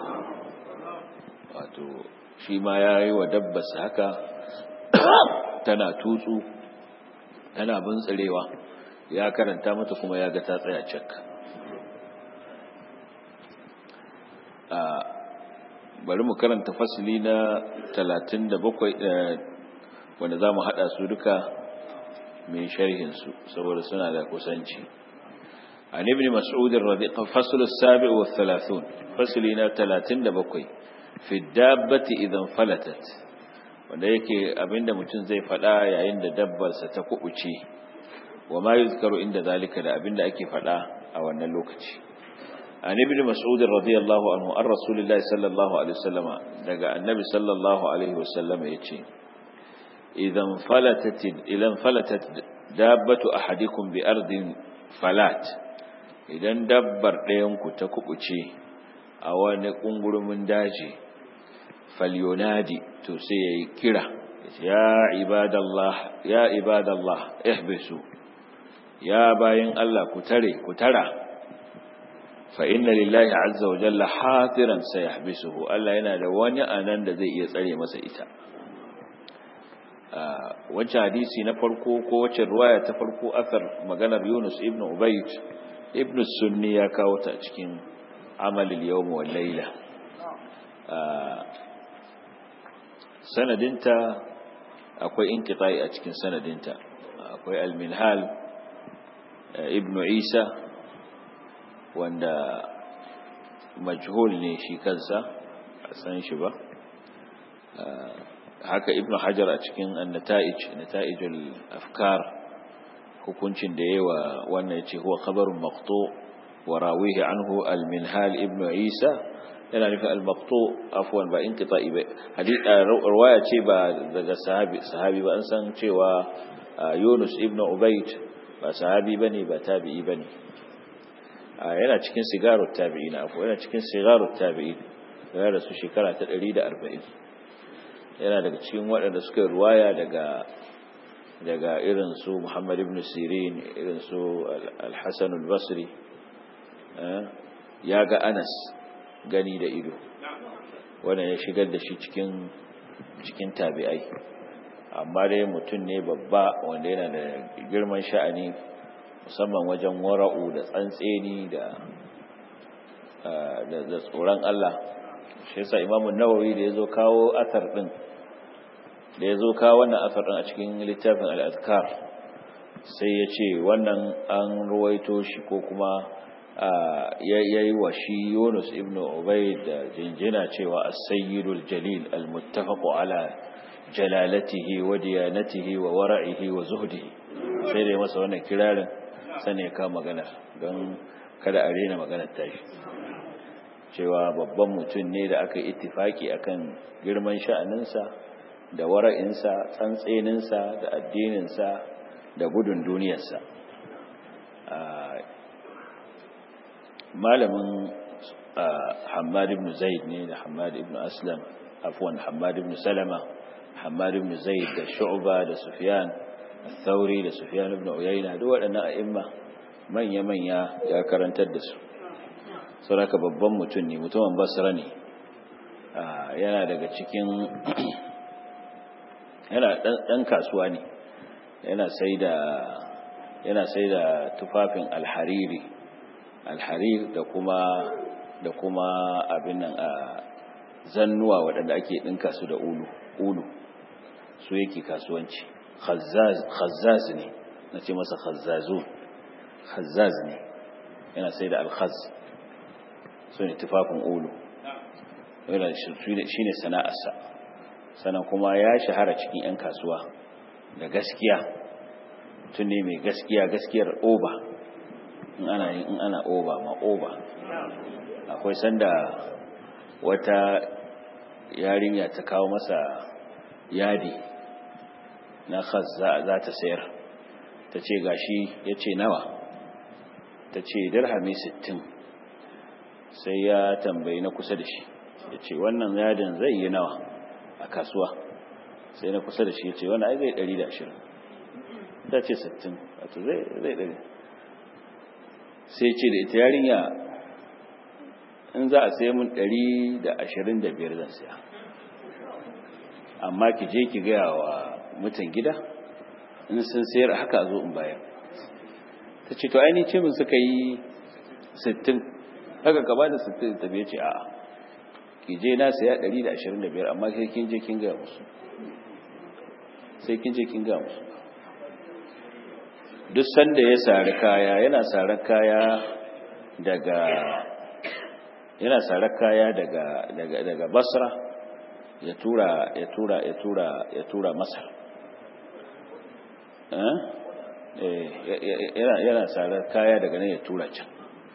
wato shi ma yayi wa dabbas haka tana tutsu tana buntsarewa ya karanta mata kuma ya ga ta tsaya cak a bari mu karanta fasili na 37 wanda zamu hada su duka mai sharhinsu saboda suna da kusanci an ibn mas'ud radiqa fasl as-sabi' wa 30 faslina 37 fi dabbati idan falatat wanda yake abinda mutum zai fada yayin da dabbarsa ta kubuce wa ma yuzkaru inda zalika da abinda ake fada a wannan lokaci an ibn mas'ud radiyallahu anhu an rasulillahi sallallahu alaihi wasallama daga annabi sallallahu alaihi wasallama yace إذا انفلتت إذا انفلتت دابة أحدكم بأرض فلات idan dabbar ɗayanku ta kubuce a wani ƙungurumin daji falyonadi to sai ya yi kira ya ibadallah ya ibadallah ihbisu ya bayin Allah ku tare ku tara fa inna lillahi azza wa jalla hatiran sayahbisuhu Allah yana da wani anan da zai iya tsare masa ita wacce hadisi na farko ko wacce ruwaya ta farko athar maganar Yunus ibn Ubayd ibn Sunni ya kawo ta cikin amalil yawm wal layla sanadinta akwai inqita'i a cikin sanadinta akwai al-minhal ibn Isa wanda majhul ne shi kansa a san shi ba haka ibn hajar a cikin annata'ij nata'ijul afkar hukuncin da yawa wannan yace huwa khabarun maqtu wa rawihi anhu al-minhal ibn isa yana nufin al-maqtu afwan ba inqita'i ba hadith riwaya ce ba daga sahabi sahabi ba an san cewa yunus ibn ubayd ba sahabi bane ba tabi'i bane yana cikin sigarut tabi'in afwan yana cikin sigarut tabi'in ya rasu shekara ta 140 yana daga cikin waɗanda suka ruwaya daga daga irin su Muhammad ibn Sirin irin su Al-Hasan al-Basri ya ga Anas gani da ido wanda ya shigar da shi cikin cikin tabi'ai amma dai mutum ne babba wanda yana da girman sha'ani musamman wajen wara'u da tsantseni da da tsoron Allah shi yasa Imam Nawawi da yazo kawo athar din da yazo kawo wannan athar din a cikin littafin al-Azkar sai ya ce wannan an ruwaito shi ko kuma yayi wa shi Yunus ibn Ubayd da jinjina cewa as-sayyidul jalil al-muttafaq ala jalalatihi wa diyanatihi wa wara'ihi wa zuhdihi sai da masa wannan kirarin sane ya kama magana don kada a rena maganar tashi cewa babban mutum ne da aka ittifaki akan girman sha'aninsa da wara'insa tsantseninsa da addininsa da gudun duniyarsa malamin hamad ibn zaid ne da hamad ibn aslam afwan hamad ibn salama hamad ibn zaid da shu'ba da sufyan al-thawri da sufyan ibn uyayna duk waɗannan a'imma manya-manya ya karantar da su sauraka babban mutum ne mutumin basra ne yana daga cikin yana ɗan kasuwa ne yana sai da yana sai da tufafin alhariri alharir da kuma da kuma abin nan a zannuwa waɗanda ake ɗinka su da ulu ulu su yake kasuwanci khazzaz ne na ce masa khazzazun khazzaz ne yana sai da alkhaz su ne tufafin ulu shi ne sana'arsa sannan kuma ya shahara cikin 'yan kasuwa da gaskiya tun ne mai gaskiya gaskiyar oba in ana yin in ana oba ma oba akwai sanda wata yarinya ta kawo masa yadi na khaz za ta sayar ta ce gashi ya ce nawa ta ce dirhami sittin sai ya tambayi na kusa da shi ya ce wannan yadin zai yi nawa a kasuwa sai na kusa da shi ya ce wannan ai zai ɗari da ashirin ta ce sittin wato zai ɗari sai ce da ita yarinya in za a sai mun ɗari da ashirin da biyar zan siya amma ki je ki gaya wa mutan gida in sun sayar haka zo in bayar ta ce to aini ce mun suka yi sittin haka ka ba da sittin ta biya ce a'a ki je na saya ɗari da ashirin da biyar amma sai kin je kin gaya musu sai kin je kin gaya musu duk sanda ya sari kaya yana sari kaya daga yana sari kaya daga daga daga Basra ya tura ya tura ya tura ya tura Masar eh yana yana sari kaya daga nan ya tura can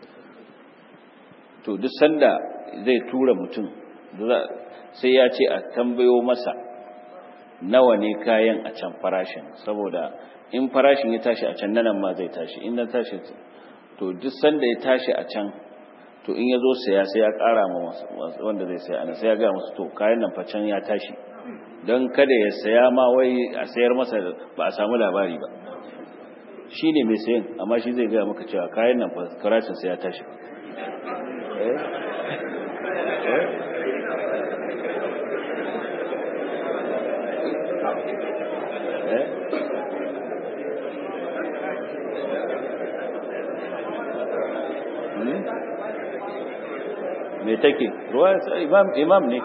to duk sanda zai tura mutum sai ya ce a tambayo masa nawa ne kayan a can farashin saboda in farashin ya tashi a can nan ma zai tashi in na tashi to duk sanda ya tashi a can to in ya zo saya sai ya ƙara ma wanda zai saya ana sai ya gaya musu to kayan nan fa can ya tashi don kada ya saya ma wai a sayar masa ba a samu labari ba shi ne mai sayan amma shi zai gaya maka cewa kayan nan fa farashin sai ya tashi me take ruwa imam imam ne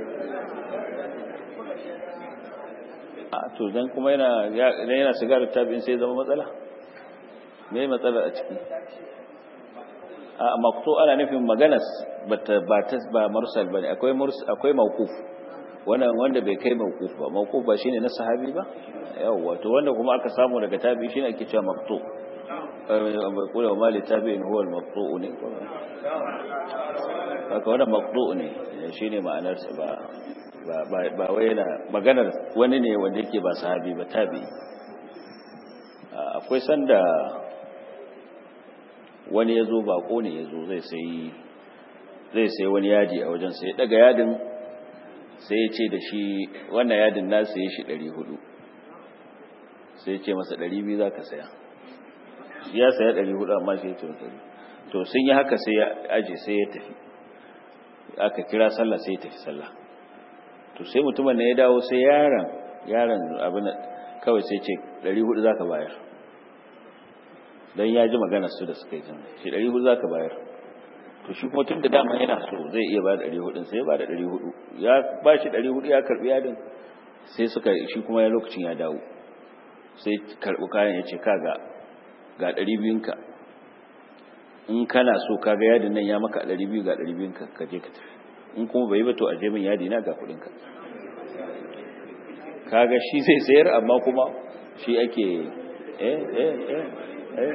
a to dan kuma yana idan yana sigarar tabi'in sai zama matsala me matsala a ciki a maqtu ana nufin maganas bata ba ta ba mursal bane akwai mursal akwai mawquf wannan wanda bai kai mawquf ba mawquf ba shine na sahabi ba yawa to wanda kuma aka samu daga tabi'i shine ake cewa maqtu kula wa mali tabi'in huwa al-maqtu ne haka wannan maqtu ne shine ma'anar sa ba ba ba wai yana maganar wani ne wanda yake ba sahabi ba tabi'i akwai sanda wani yazo bako ne yazo zai sai zai sai wani yadi a wajen sai daga yadin sai ya ce da shi wannan yadin na saye shi 400 sai ya ce masa 200 zaka saya ya saya 400 amma shi ya ce to sun yi haka sai ya aje sai ya tafi aka kira sallah sai ya tafi sallah to sai mutumin ne ya dawo sai yaron yaron abin kawai sai ce 400 zaka bayar dan ya ji magana su da suka yi tun shi 400 zaka bayar to shi kuma tun da dama yana so zai iya ba da 400 sai ya ba da 400 ya ba shi 400 ya karbi yadin sai suka shi kuma ya lokacin ya dawo sai karbi kayan ya ce kaga ga 200 ka in kana so kaga yadin nan ya maka 200 ga 200 ka kaje ka tafi in kuma bai ba to aje min yadi na ga kudin ka kaga shi zai sayar amma kuma shi ake eh eh eh eh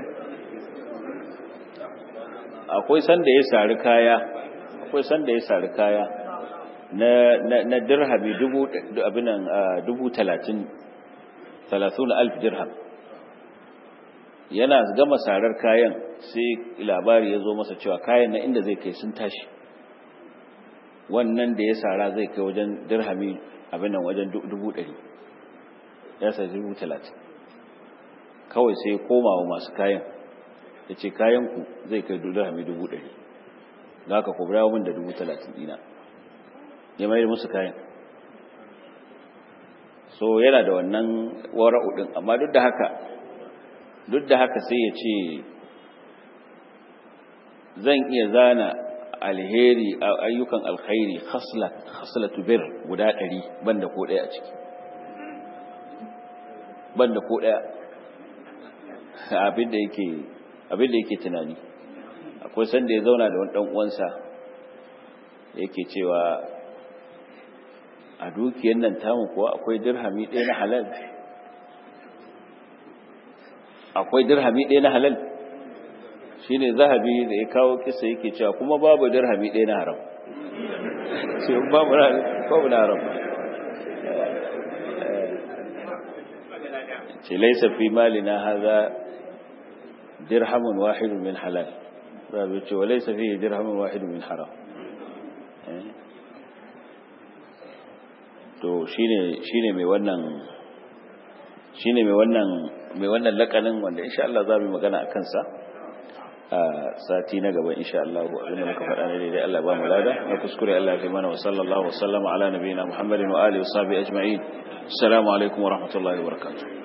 akwai sanda ya sari kaya akwai sanda ya sari kaya na na, na dirhami dubu abinan dubu talatin talatin alf dirham yana gama sarar kayan sai labari ya zo masa cewa kayan na inda zai kai sun tashi wannan da ya sara zai kai wajen dirhami abinan wajen dubu ɗari ya sa dubu talatin kawai sai ya koma wa masu kayan ya ce kayanku zai kai dirhami dubu ɗari za ka kubra min da dubu talatin dina ya mai musu kayan so yana da wannan wara'u ɗin amma duk da haka duk da haka sai ya ce zan iya zana alheri ayyukan alkhairi khaslatu bir guda ɗari banda ko ɗaya a ciki banda ko ɗaya abin da yake abin da yake tunani akwai sanda ya zauna da wani dan uwansa yake cewa a dukiyar nan tamu kuwa akwai dirhami ɗaya na halal akwai dirhami ɗaya na halal shine zahabi da ya kawo kisa yake cewa kuma babu dirhami ɗaya na haram sai babu babu na haram ce laisa fi malina hadha dirhamun wahidun min halal rabi ce walaysa fihi dirhamun wahidun min haram to shine shine mai wannan shine mai wannan mai wannan lakanin wanda insha Allah za mu magana akan sa a sati na gaba insha Allah abinda muka faɗa ne dai Allah ba mu lada na kuskure Allah ya mana wa sallallahu wa sallama ala nabiyina Muhammadin wa alihi wa sahbihi ajma'in assalamu alaikum wa rahmatullahi wa barakatuh